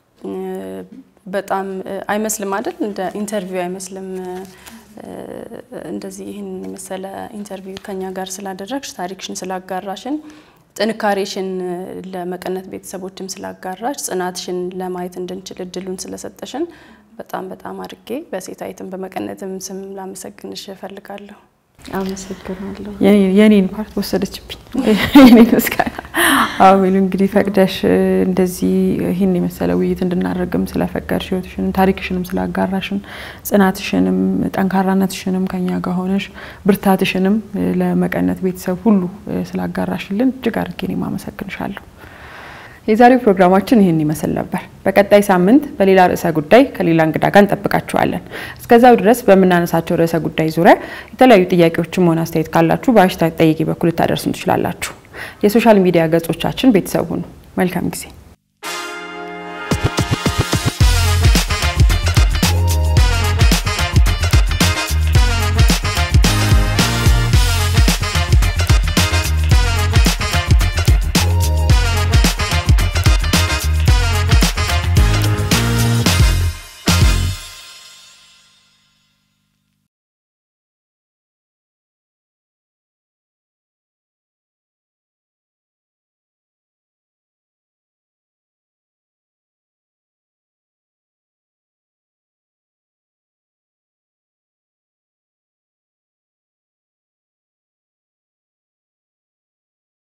በጣም አይመስልም አይደል? እንደ ኢንተርቪው አይመስልም። እንደዚህ ይህን የመሰለ ኢንተርቪው ከኛ ጋር ስላደረግሽ ታሪክሽን ስላጋራሽን ጥንካሬሽን ለመቀነት ቤተሰቦችም ስላጋራሽ ጽናትሽን ለማየት እንድንችል እድሉን ስለሰጠሽን በጣም በጣም አድርጌ በሴታዊትም በመቀነትም ስም ላመሰግንሽ እፈልጋለሁ። አመሰግናለሁ። የኔን ፓርት ወሰደችብኝ። የኔን ምስጋና አቤል፣ እንግዲህ ፈቅደሽ እንደዚህ ይህን የመሰለ ውይይት እንድናደርግም ስለፈቀድሽ ህይወትሽንም ታሪክሽንም ስላጋራሽን ጽናትሽንም ጠንካራነትሽንም ከኛ ጋር ሆነሽ ብርታትሽንም ለመቀነት ቤተሰብ ሁሉ ስላጋራሽልን እጅግ አድርጌ እኔም አመሰግንሻለሁ። የዛሬው ፕሮግራማችን ይህን ይመስል ነበር። በቀጣይ ሳምንት በሌላ ርዕሰ ጉዳይ ከሌላ እንግዳ ጋር እንጠብቃችኋለን። እስከዛው ድረስ በምናነሳቸው ርዕሰ ጉዳይ ዙሪያ የተለያዩ ጥያቄዎችም ሆነ አስተያየት ካላችሁ በሀሽታግ ጠይቂ በኩል ልታደርሱን ትችላላችሁ። የሶሻል ሚዲያ ገጾቻችን ቤተሰብ ሁኑ። መልካም ጊዜ